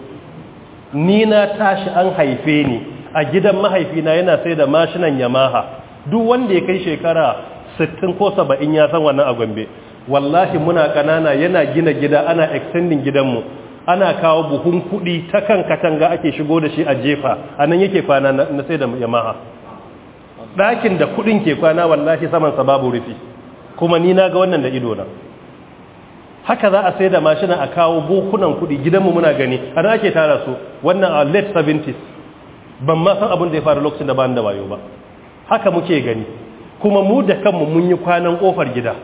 ni na tashi an haife ni a gidan mahaifina yana sai da mashinan Yamaha duk wanda ya kai shekara 60 ko 70 ya san wannan a Gombe wallahi muna kanana yana gina gida ana extending gidanmu ana kawo buhun kudi ta kan katanga ake shigo da shi a jefa anan yake kwana na sai da Yamaha ɗakin da kuɗin ke kwana wallahi samansa babu rufi kuma ni na ga wannan da ido na haka za a sai da mashina a kawo bokunan kuɗi gidanmu muna gani ana ake tara su wannan a late 70s ban ma san abin da ya faru lokacin da ba da wayo ba haka muke gani kuma mu da kanmu mun yi kwanan ƙofar gida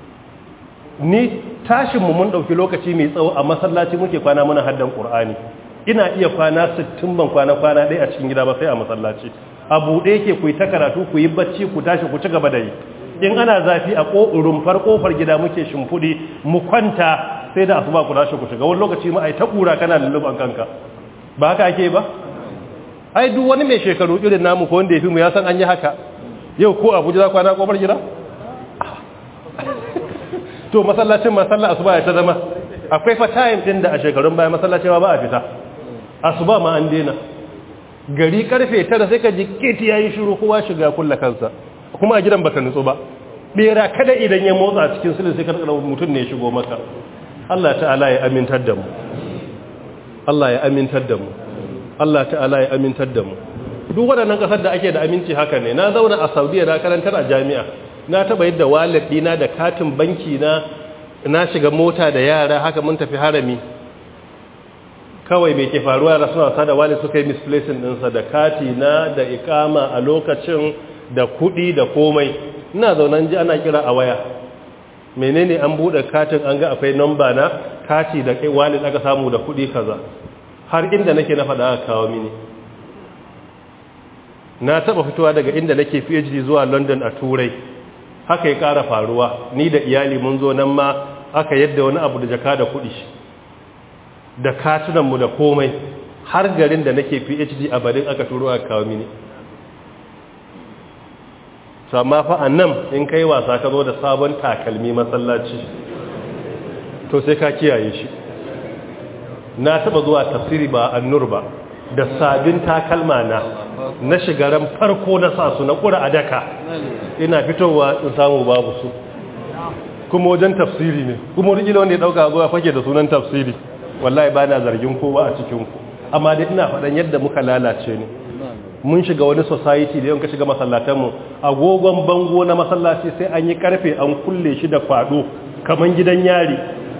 ni tashinmu mun ɗauki lokaci mai tsawo a masallaci muke kwana muna haddan ƙur'ani ina iya kwana 60 ban kwana kwana ɗaya a cikin gida ba sai a masallaci a buɗe yake ku yi ta karatu ku yi bacci ku tashi ku ci gaba da yi in ana zafi a rumfar ƙofar gida muke shimfiɗi mu kwanta sai da asuba ku tashi ku shiga wani lokaci ma ai ta ƙura kana lulluban kanka ba haka ake ba ai duk wani mai shekaru irin namu ko wanda ya fi mu ya san an yi haka yau ko abuja za kwana ƙofar gida to masallacin masalla asuba ya ta zama akwai fa time din da a shekarun baya masallacin ba a fita asuba ma an daina gari karfe tara sai ka ji keti yayi shiru kowa shiga kulla kansa kuma a gidan baka nutsu ba bera kada idan ya motsa cikin sulhu sai ka tsara mutum ne ya shigo maka Allah ta'ala ya amintar da mu Allah ya amintar da mu Allah ta'ala ya amintar da mu duk waɗannan ƙasar da ake da aminci haka ne na zauna a Saudiya na karantar a jami'a na taba yadda wallet dina da katin banki na na shiga mota da yara haka mun tafi harami kawai mai ke faruwa da suna wasa da wallet suka yi misplacing ɗinsa da kati na da ikama a lokacin da kuɗi da komai ina zaunan ji ana kira a waya menene an buɗe katin an ga akwai namba na kati da kai wallet aka samu da kuɗi kaza har inda nake na faɗa aka kawo mini na taba fitowa daga inda nake PhD zuwa London a Turai haka ya ƙara faruwa ni da iyali mun zo nan ma aka yadda wani abu da jaka da kuɗi da katunanmu da komai har garin da nake phd a barin aka turo aka kawo mini amma fa a nan in kai wasa ka zo da sabon takalmi masallaci to sai ka kiyaye shi na taba zuwa tafsiri ba annur ba da sabin takalma na na shigaran farko na sa su na kura a daka ina fitowa in samu babu su kuma wajen tafsiri ne kuma wani wanda ya dauka zuwa fake da sunan tafsiri wallahi ba na zargin kowa a cikinku amma dai ina faɗan yadda muka lalace ne mun shiga wani society da yanka shiga masallatanmu agogon bango na masallaci sai an yi karfe an kulle shi da kwado kaman gidan yari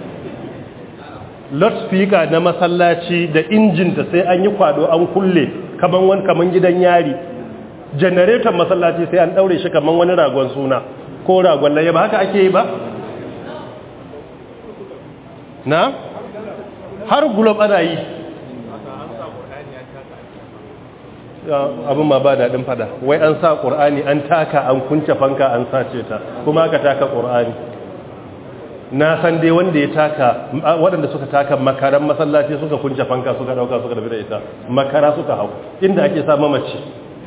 loudspeaker na masallaci da injinta sai an yi kwado an kulle kaman wani kaman gidan yari generator masallaci sai an daure shi kaman wani ragon suna ko ragon laye ba haka ake yi ba na har gulob ana yi abin ma ba daɗin fada wai an sa ƙur'ani an taka an kunce fanka an sace ta kuma aka taka ƙur'ani na san dai wanda ya taka waɗanda suka taka makaran masallaci suka kunce fanka suka ɗauka suka dafi da ita makara suka hau inda ake sa mamaci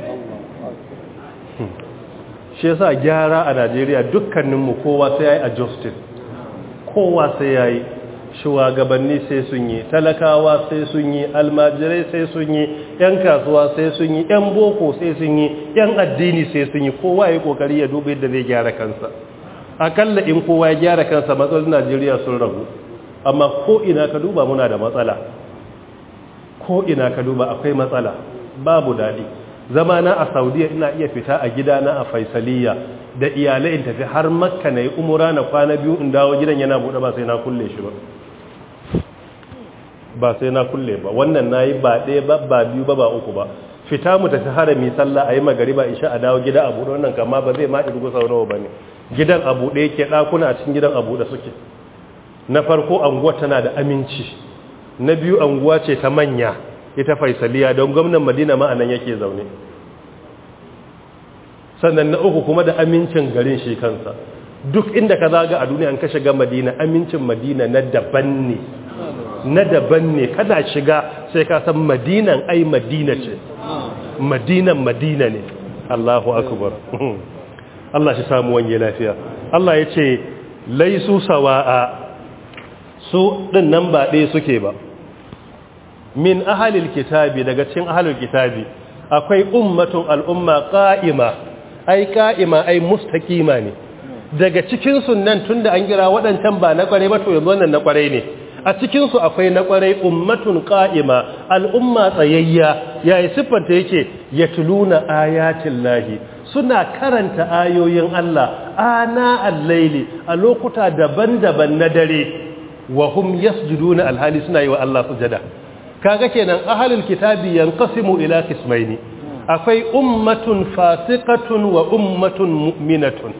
shi yasa gyara a najeriya dukkaninmu kowa sai ya yi adjusting kowa sai ya yi shugabanni sai sun yi talakawa sai sun yi almajirai sai sun yi yan kasuwa sai sun yi yan boko sai sun yi yan addini sai sun yi kowa ya kokari ya duba yadda zai gyara kansa akalla in kowa ya gyara kansa matsalolin Najeriya sun ragu amma ko ina ka duba muna da matsala ko ina ka duba akwai matsala babu daɗi zama na a saudiya ina iya fita a gidana a faisaliya da iyalai in tafi har makka na yi umura na kwana biyu in dawo gidan yana buɗe ba sai na kulle shi ba ba sai na kulle ba wannan na yi ba ɗaya ba ba biyu ba ba uku ba fita mu tafi harami sallah a yi magariba isha a dawo gida a buɗe wannan kama ba zai ma irgu sau nawa ba ne gidan a buɗe yake ɗakuna a cikin gidan a buɗe suke na farko anguwa tana da aminci na biyu anguwa ce ta manya ita faisaliya don gwamnan madina ma'anan yake zaune sannan na uku kuma da amincin garin shi kansa duk inda ka zaga a duniya an ka shiga madina amincin madina na daban ne na daban ne kana shiga sai ka san madinan ai madina ce madinan madina ne Allahu akbar Allah shi samu wanye lafiya Allah ya ce laisu sawa'a su din nan ba ɗaya suke ba min ahalil kitabi daga cikin ahalil kitabi akwai ummatun al'umma qa'ima ai qa'ima ai mustaqima ne daga cikin sunnan tunda an gira waɗancan ba na kware ba to yanzu wannan na kware ne a cikin su akwai na kware ummatun qa'ima al'umma tsayayya yayi siffanta yake yatluna ayatin lahi suna karanta ayoyin Allah ana al-laili a lokuta daban-daban na dare wa hum yasjuduna alhali suna yi wa Allah sujada kaga kenan ahlul kitabi yanqasimu ila qismaini akwai ummatun fasiqatun wa ummatun mu'minatun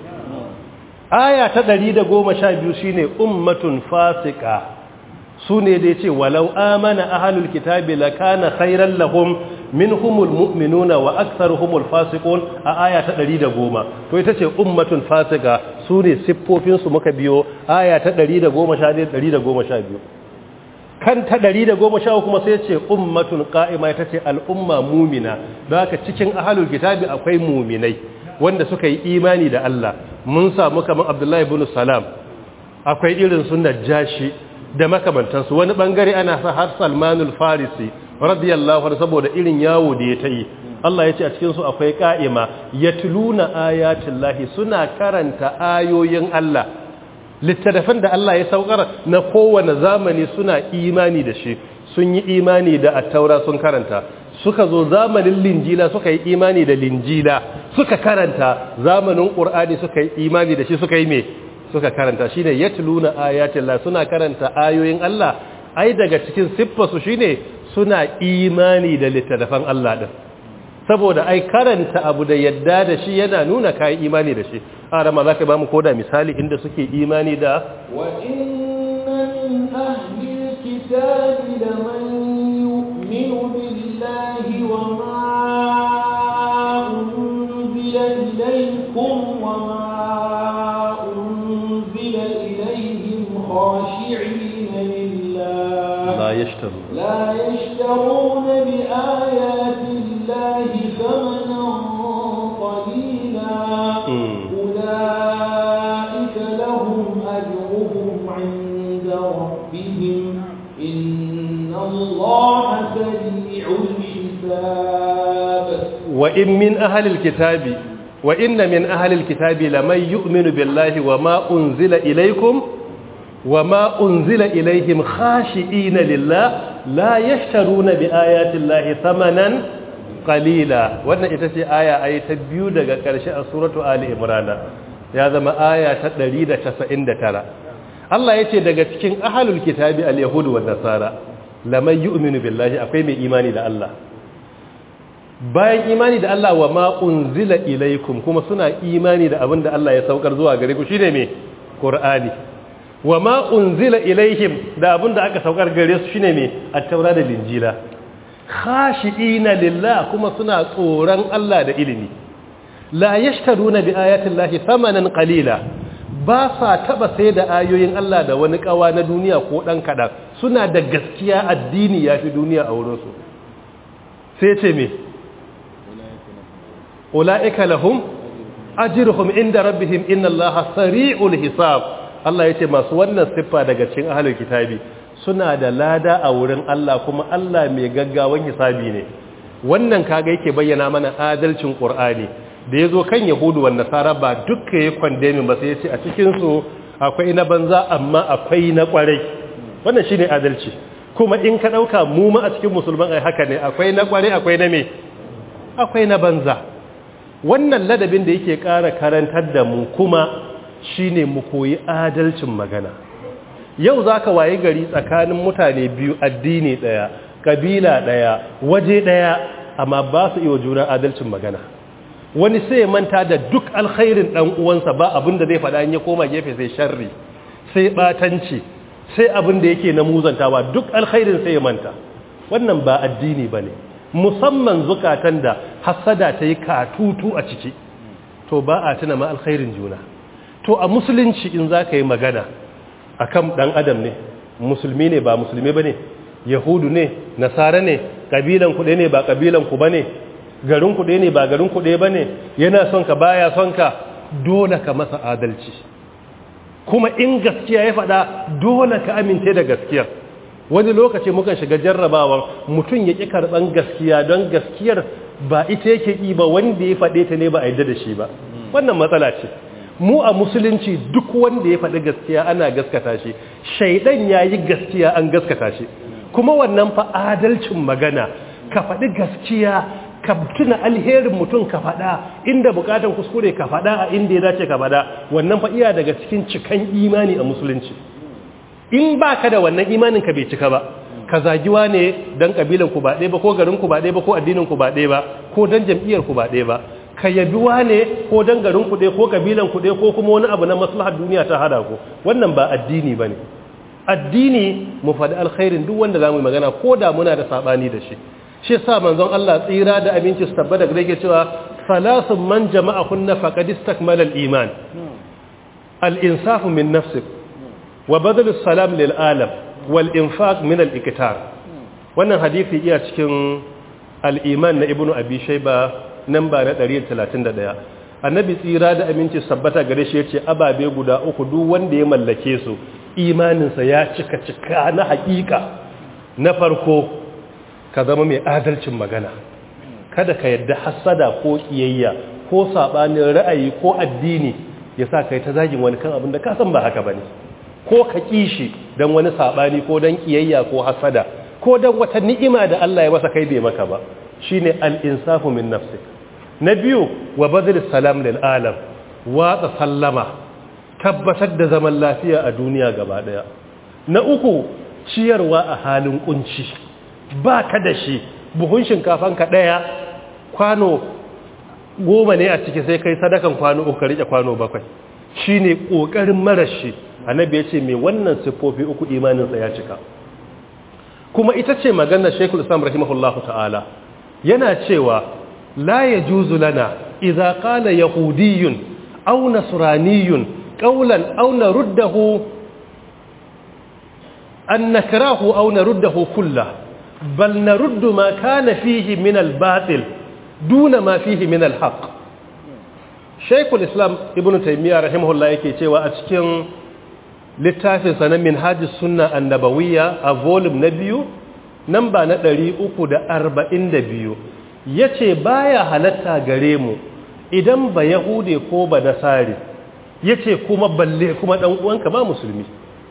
aya ta 112 shine ummatun fasiqa sune da yace walau amana ahlul kitabi lakana khairan lahum minhumul mu'minuna wa aktharuhumul fasiqun a aya ta 110 to ita ce ummatun fasiqa sune siffofin su muka biyo aya ta 111 112 kan ta ɗari da goma sha kuma sai ce ummatun ƙa'ima ita ce al'umma mumina da haka cikin ahalul kitabi akwai muminai wanda suka yi imani da Allah mun samu kamar abdullahi bin salam akwai irin su najashi da makamantansu wani bangare ana sa har salmanul farisi radiyallahu anhu saboda irin yawo da ya ta yi Allah ya ce a cikinsu akwai ƙa'ima yatluna ayatin lahi suna karanta ayoyin Allah littattafan da Allah ya saukar na kowane zamani suna imani da shi sun yi imani da attaura sun karanta suka zo zamanin linjila suka yi imani da linjila suka karanta zamanin ƙur'ani suka yi imani da shi suka yi me suka karanta shi ne yatluna ayatillah suna karanta ayoyin Allah ai daga cikin siffarsu shine suna imani da littattafan Allah din saboda ai karanta abu da yadda da shi yana nuna kayi imani da shi a rama za ka ba mu koda misali inda suke imani da wa inna min ahli kitabi da man yu'minu billahi wa ma unzila ilaykum wa ma unzila ilayhim khashi'ina lillah la yashtaru la yashtaruna bi ayati الله ثمنا قليلا أولئك لهم أجرهم عند ربهم إن الله سريع الحساب وإن من أهل الكتاب وإن من أهل الكتاب لمن يؤمن بالله وما أنزل إليكم وما أنزل إليهم خاشئين لله لا يشترون بآيات الله ثمنا qalila wannan ita ce aya ayi ta biyu daga ƙarshe a suratu ali imran ya zama aya ta 199 Allah yace daga cikin ahlul kitabi al-yahud wa nasara laman yu'minu billahi akwai mai imani da Allah bayan imani da Allah wa ma unzila ilaikum kuma suna imani da abin da Allah ya saukar zuwa gare ku shine me qur'ani wa ma unzila ilaihim da abin da aka saukar gare su shine me at-taura da linjila khashi'ina lillah kuma suna tsoron Allah da ilimi la yashtaruna bi ayati llahi thamanan qalila ba sa taba sai da ayoyin Allah da wani kawa na duniya ko dan kadan suna da gaskiya addini yafi duniya a wurin su sai ce me ulaika lahum ajruhum inda rabbihim inna allaha sari'ul hisab Allah yace masu wannan siffa daga cikin ahlul kitabi suna da lada a wurin Allah kuma Allah mai gaggawan hisabi ne wannan kaga yake bayyana mana adalcin Qur'ani da ya zo kan yahudu wa nasara ba dukka ya kwandemin ba sai ya ce a cikinsu akwai na banza amma akwai na kwarai wannan shine adalci kuma in ka ɗauka mu ma a cikin musulman ai haka ne akwai na kwarai akwai na me akwai na banza wannan ladabin da yake ƙara karantar da mu kuma shine mu koyi adalcin magana yau za ka waye gari tsakanin mutane biyu addini ɗaya ƙabila ɗaya waje ɗaya amma ba su iya juna adalcin magana wani sai manta da duk alkhairin ɗan uwansa ba abin da zai faɗa ya koma gefe sai sharri sai ɓatanci sai abin da yake na muzantawa duk alkhairin sai ya manta wannan ba addini ba ne musamman zukatan da hassada ta yi katutu a ciki to ba a tuna ma alkhairin juna to a musulunci in za ka yi magana a kan ɗan adam ne musulmi ne ba musulmi ba ne yahudu ne nasara ne ƙabilan kuɗe ne ba ƙabilan ku ba ne garin kuɗe ne ba garin kuɗe ba ne yana son ka baya son ka dole ka masa adalci kuma in gaskiya ya faɗa dole ka amince da gaskiyar wani lokaci mukan shiga jarrabawar mutum ya ƙi karɓan gaskiya don gaskiyar ba ita yake ƙi ba wanda ya faɗe ta ne ba a yadda da shi ba wannan matsala ce mu a musulunci duk wanda ya faɗi gaskiya ana gaskata shi shaidan ya yi gaskiya an gaskata shi kuma wannan fa adalcin magana ka faɗi gaskiya ka tuna alherin mutum ka faɗa inda bukatan kuskure ka faɗa a inda ya dace ka faɗa wannan fa iya daga cikin cikan imani a musulunci in ba ka da wannan imanin ka bai cika ba ka zagiwa ne don ƙabilan ku ba ɗaya ba ko garin ku ba ɗaya ba ko addinin ku ba ɗaya ba ko don jam'iyyar ku ba ɗaya ba ka yabiwa ne ko don garin ku ɗaya ko ƙabilan ku ɗaya ko kuma wani abu na maslahar duniya ta hada ku wannan ba addini ba ne addini mu faɗi alkhairin duk wanda za mu yi magana ko da muna da saɓani da shi shi sa manzon Allah tsira da abinci su tabbata da yake cewa salasun man jama'a kunna faqad istakmala al-iman al-insafu min nafsik wa badal salam lil alam wal infaq min al-iktar wannan hadisi iya cikin al-iman na ibnu abi shayba namba na 131 annabi tsira da aminci sabbata gare shi yace ababe guda uku duk wanda ya mallake su imaninsa ya cika cika na hakika na farko ka zama mai adalcin magana kada ka yadda hassada ko kiyayya ko sabanin ra'ayi ko addini ya sa kai ta zagin wani kan abin da ka san ba haka bane ko ka kishi dan wani sabani ko dan kiyayya ko hassada ko dan wata ni'ima da Allah ya masa kai bai maka ba shine al-insafu min nafsik na biyu wa badl salam lil alam watsa sallama tabbatar da zaman lafiya a duniya gaba daya na uku ciyarwa a halin kunci ba ka da shi buhun shinkafanka ɗaya kwano goma ne a ciki sai kai sadakan kwano uku rike kwano bakwai shi ne ƙoƙarin marashi annabi ya ce mai wannan siffofi uku imaninsa ya cika kuma ita ce maganar shekul islam rahimahullahu ta'ala yana cewa la ya juzu lana idza qala yahudiyyun aw nasraniyyun qawlan aw naruddahu an nakrahu aw naruddahu kullahu بل نرد ما كان فيه من الباطل دون ما فيه من الحق شيخ الإسلام ابن تيمية رحمه الله yake cewa a cikin littafin sa na minhajus sunna annabawiyya a volume na biyu namba na 342 yace baya halatta gare mu idan ba yahude ko ba nasari yace kuma balle kuma dan uwanka ba musulmi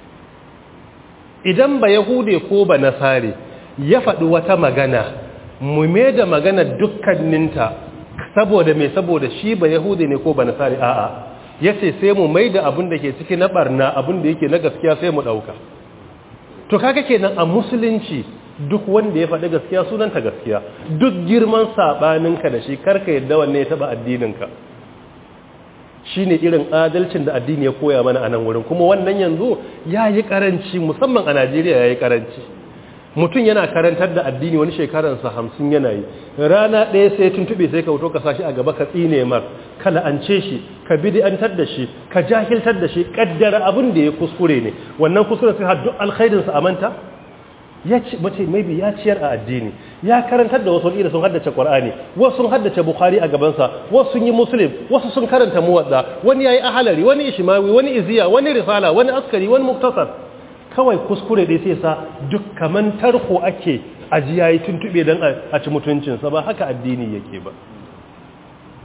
idan ba yahude ko ba nasari ya faɗi wata magana mu me da magana dukkaninta saboda mai saboda shi ba yahudi ne ko ba nasari a'a ya ce sai mu mai da abin da ke ciki na barna abin da yake na gaskiya sai mu ɗauka to kaga kenan a musulunci duk wanda ya faɗi gaskiya sunanta gaskiya duk girman saɓaninka da shi karka yadda wanne ya taɓa addininka shi ne irin adalcin da addini ya koya mana a nan wurin kuma wannan yanzu ya yi ƙaranci musamman a najeriya ya yi ƙaranci mutum yana karantar da addini wani shekaransa hamsin yana yi rana ɗaya sai tuntube sai ka wuto ka sashi a gaba ka tsine mar ka la'ance shi ka bid'antar da shi ka jahiltar da shi kaddara abin da ya kuskure ne wannan kuskure sai har duk alkhairinsa a manta ya ce mace maybe ya ciyar a addini ya karantar da wasu ila sun haddace qur'ani wasu sun haddace bukhari a gabansa wasu sun yi muslim wasu sun karanta muwadda wani yayi ahalari wani ishmawi wani iziya wani risala wani askari wani muktasar kawai kuskure dai sai sa duk kaman tarko ake aji yayi tuntube dan a ci mutuncinsa ba haka addini yake ba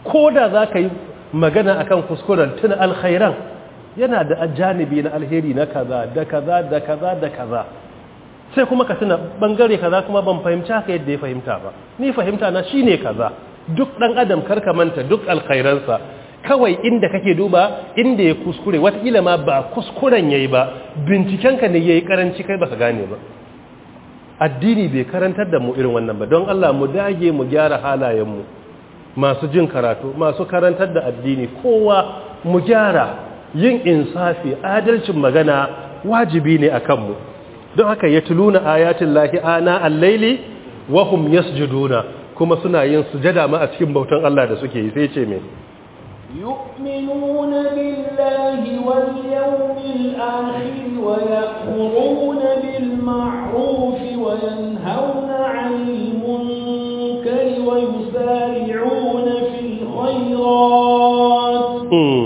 ko da za ka yi magana akan kuskuren tun alkhairan yana da janibi na alheri na kaza da kaza da kaza da kaza sai kuma ka tuna bangare kaza kuma ban fahimci haka yadda ya fahimta ba ni fahimta na shine kaza duk dan adam karka manta duk alkhairansa kawai inda kake duba inda ya kuskure watakila ma ba kuskuren yayi ba bincikenka ne yayi karanci kai baka gane ba addini bai karantar da mu irin wannan ba don Allah mu dage mu gyara halayenmu masu jin karatu masu karantar da addini kowa mu gyara yin insafi adalcin magana wajibi ne a kanmu don haka ya tuluna ayatin lahi ana allaili wa hum yasjuduna kuma suna yin sujada ma a cikin bautan Allah da suke yi sai ce me يؤمنون بالله واليوم الآخر ويأمرون بالمعروف وينهون عن المنكر ويسارعون في الخيرات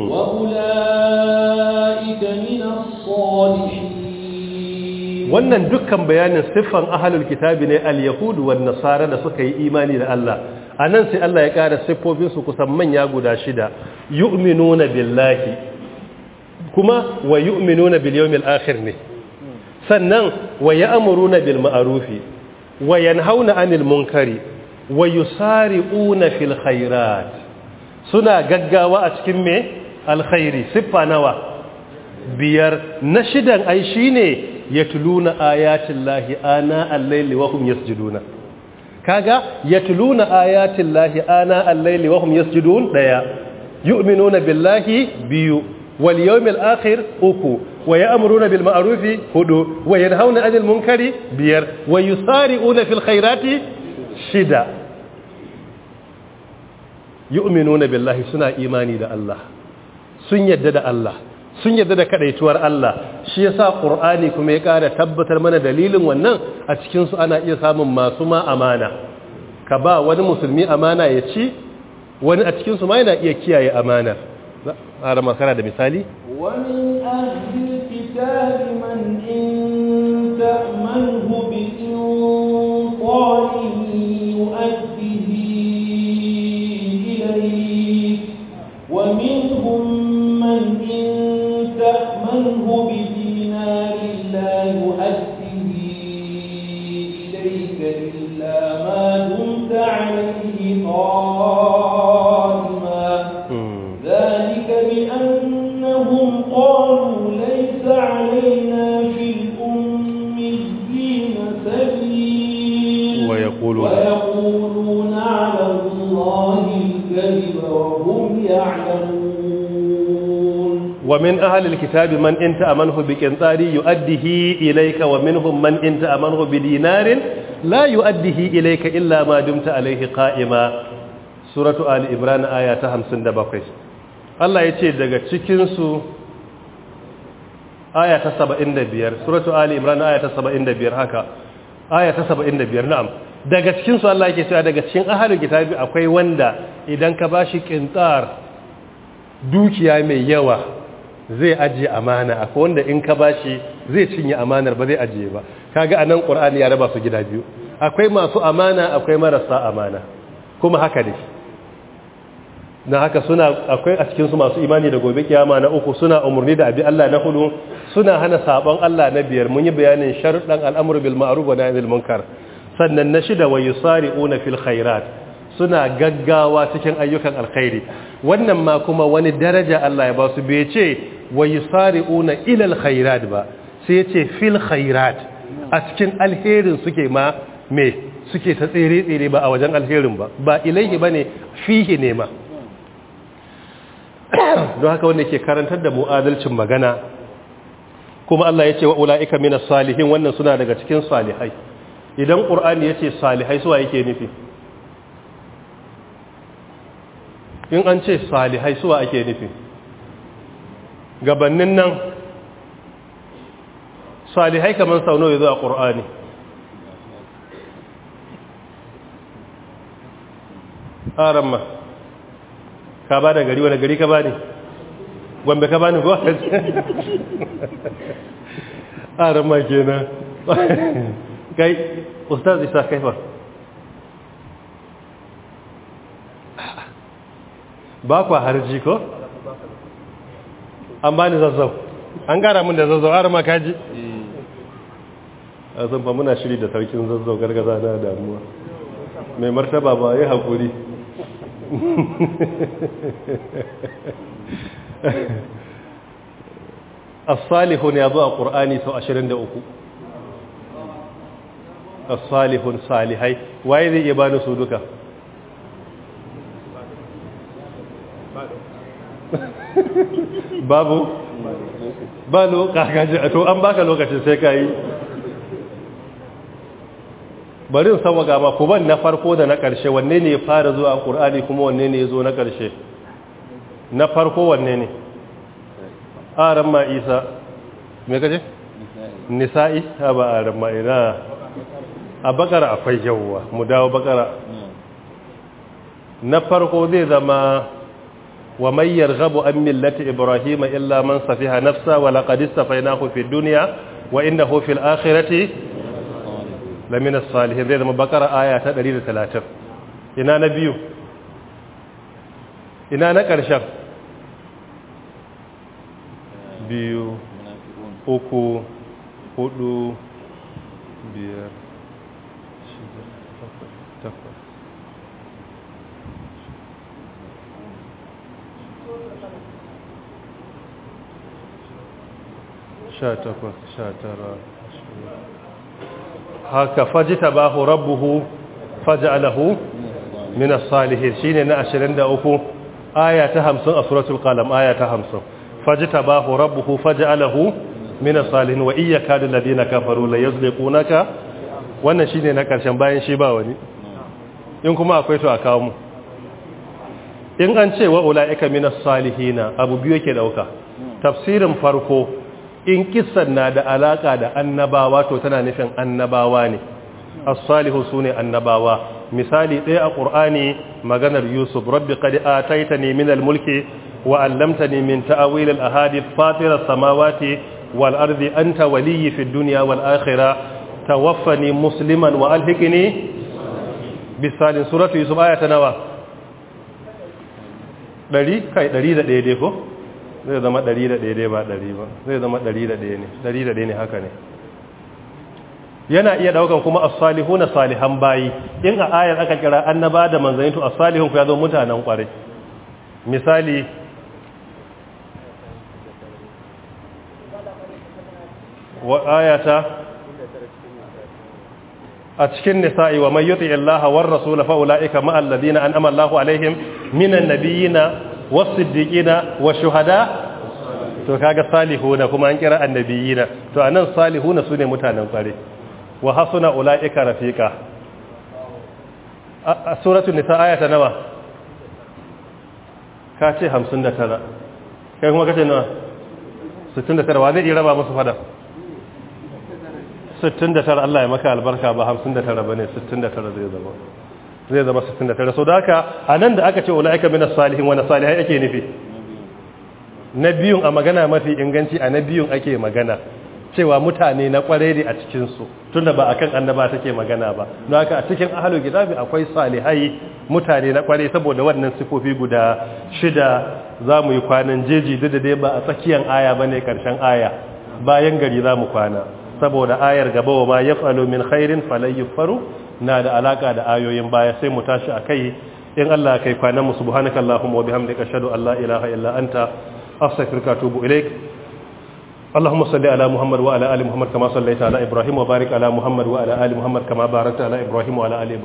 وأولئك من الصالحين wannan dukkan bayanin siffan ahalul kitabi ne al-yahudu wan nasara da suka yi imani da Allah anan sai Allah ya ƙara siffofin su kusan manya guda shida yu'minuna billahi kuma wa yu'minuna bil yawmil akhir ne sannan wa ya'muruna bil ma'rufi wa yanhauna 'anil munkari wa yusari'una fil khairat suna gaggawa a cikin me alkhairi siffa nawa biyar na shidan ai shine yatluna ayatin lahi ana al-layli wa hum yasjuduna kaga yatluna ayatin lahi ana al-layli wa hum yasjudun daya yu'minuna billahi biyu wal yawmil akhir uku wa ya'muruna bil ma'rufi hudu wa yanhauna 'anil munkari biyar wa yusari'una fil khairati shida yu'minuna billahi suna imani da Allah sun yadda da Allah sun yadda da kadaituwar Allah shi yasa Qur'ani kuma ya kara tabbatar mana dalilin wannan a cikin su ana iya samun masu ma amana ka ba wani musulmi amana ya ci wani a cikin su ma yana iya kiyaye amanar ara makara da misali ومن أهل الكتاب من إن تأمنه بإنطار يؤديه إليك ومنهم من إن تأمنه بدينار لا يؤديه إليك إلا ما دمت عليه قائما ذلك بأنهم قالوا ليس علينا في الأميين سبيل ويقولون ويقولون على الله الكذب وهم يعلمون ومن أهل الكتاب من إن تأمنه بقنطار يؤديه إليك ومنهم من إن تأمنه بدينار لا يؤديه إليك إلا ما دمت عليه قائما سورة آل إبران آية 57 Allah ya ce daga cikinsu aya ta 75 suratu Ali Imran aya ta 75 haka aya ta 75 na'am daga cikinsu Allah yake cewa daga cikin ahlul kitabi akwai wanda idan ka bashi kintar dukiya mai yawa zai ajiye amana akwai wanda in ka bashi zai cinye amanar ba zai ajiye ba kaga anan qur'ani ya raba su gida biyu akwai masu amana akwai marasa amana kuma haka ne na haka suna akwai a cikin su masu imani da gobe kiyama na uku suna umurni da abi Allah na hudu suna hana sabon Allah na biyar mun yi bayanin sharuɗan al'amru bil ma'ruf wa nahyi anil munkar sannan na shida wa yusari'una fil khairat suna gaggawa cikin ayyukan alkhairi wannan ma kuma wani daraja Allah ya ba su bai ce wa yusari'una ila alkhairat ba sai ya ce fil khairat a cikin alherin suke ma me suke ta tsere tsere ba a wajen alherin ba ba ilaihi bane fihi ne ma don haka wanda ke karantar da mu'adalcin magana kuma Allah ya ce wa ula'ika minas salihin wannan suna daga cikin salihai idan ƙur'ani ya ce salihai suwa yake nufi in an ce salihai suwa ake nufi gabannin nan salihai kamar sau nawa ya zo a ƙur'ani aramma ka ba da gari wani gari ka ba ne gombe ka ba ne ko aramma kenan kai ustaz isa kaifa ba kwa harji ko an bani zazzau an gara mun da zazzau har ma kaji a zan fa muna shiri da sarkin zazzau gargaza na damuwa mai martaba ba ya haƙuri as-salihun ya zo a ƙur'ani sau 23 as-salihun salihai waye zai iya bani su duka babu ba lokaci to an baka lokacin sai ka yi bari sama gama ku ban na farko da na ƙarshe wanne ne ya fara zuwa a ƙur'ani kuma wanne ne ya zo na ƙarshe na farko wanne ne aran ma isa me kaje nisa'i ha ba aran ma ina a bakara akwai yawwa mu dawo bakara na farko zai zama wa may yarghabu an millati ibrahima illa man safiha nafsa wa laqad istafaynahu fid dunya wa innahu fil akhirati lamina salihin zai zama bakara aya ta 130 ina na biyu ina na ƙarshen biyu uku hudu biyar shida takwas sha takwas sha tara haka fajita ba hu rabbuhu faja'alahu min as-salihin shine na 23 aya ta 50 a suratul qalam aya ta 50 fajita ba hu rabbuhu faja'alahu min as-salihin wa iyyaka alladhina kafaru la yazliqunaka wannan shine na karshen bayan shi ba wani in kuma akwai to a kawo mu in an ce wa ulaika min as-salihina abu biyu yake dauka tafsirin farko in kissan na da alaka da annabawa to tana nufin annabawa ne as-salihu sune annabawa misali ɗaya a qur'ani maganar yusuf rabbi qad ataitani min al-mulki wa 'allamtani min ta'wil al-ahadith fatir as-samawati wal ardi anta waliyyi fid dunya wal akhirah tawaffani musliman wa alhiqni bisalin suratu yusuf ayata nawa 100 kai 101 dai ko zai zama ɗari da ɗaya ba ɗari ba zai zama ɗari da ɗaya ne ɗari da ɗaya ne haka ne yana iya ɗaukan kuma asalihu na salihan bayi in a ayar aka kira annaba da manzanni to asalihun ku ya zo mutanen ƙwarai misali wa ayata a cikin nisa'i wa man yuti Allah war rasul fa ulaika ma alladhina an'ama Allahu alaihim minan nabiyina wasiddiqina wa shuhada to kaga salihuna kuma an kira annabiyina to anan salihuna sune mutanen kware wa hasuna ulaika rafiqa a suratul nisa ayata nawa ka ce 59 kai kuma kace nawa 69 wa zai raba musu fada 69 Allah ya maka albarka ba 59 bane 69 zai zama zai zama 69 so da haka a nan da aka ce ula'ika min as-salihin wa salihai ake nufi na biyun a magana mafi inganci a na biyun ake magana cewa mutane na kware ne a cikin su tunda ba akan annaba take magana ba don haka a cikin ahlul kitabi akwai salihai mutane na kware saboda wannan sifofi guda shida zamu yi kwanan jeji duk da dai ba a tsakiyar aya bane karshen aya bayan gari zamu kwana saboda ayar gaba wa ma yaf'alu min khairin falan yufaru na da alaka da ayoyin baya sai mu tashi akai in Allah kai kwanan mu subhanakallahumma wa bihamdika ashhadu an la ilaha illa anta astaghfiruka wa atubu ilaik اللهم صل على محمد وعلى ال محمد كما صليت على ابراهيم وبارك على محمد وعلى ال محمد كما باركت على ابراهيم وعلى ال ابراهيم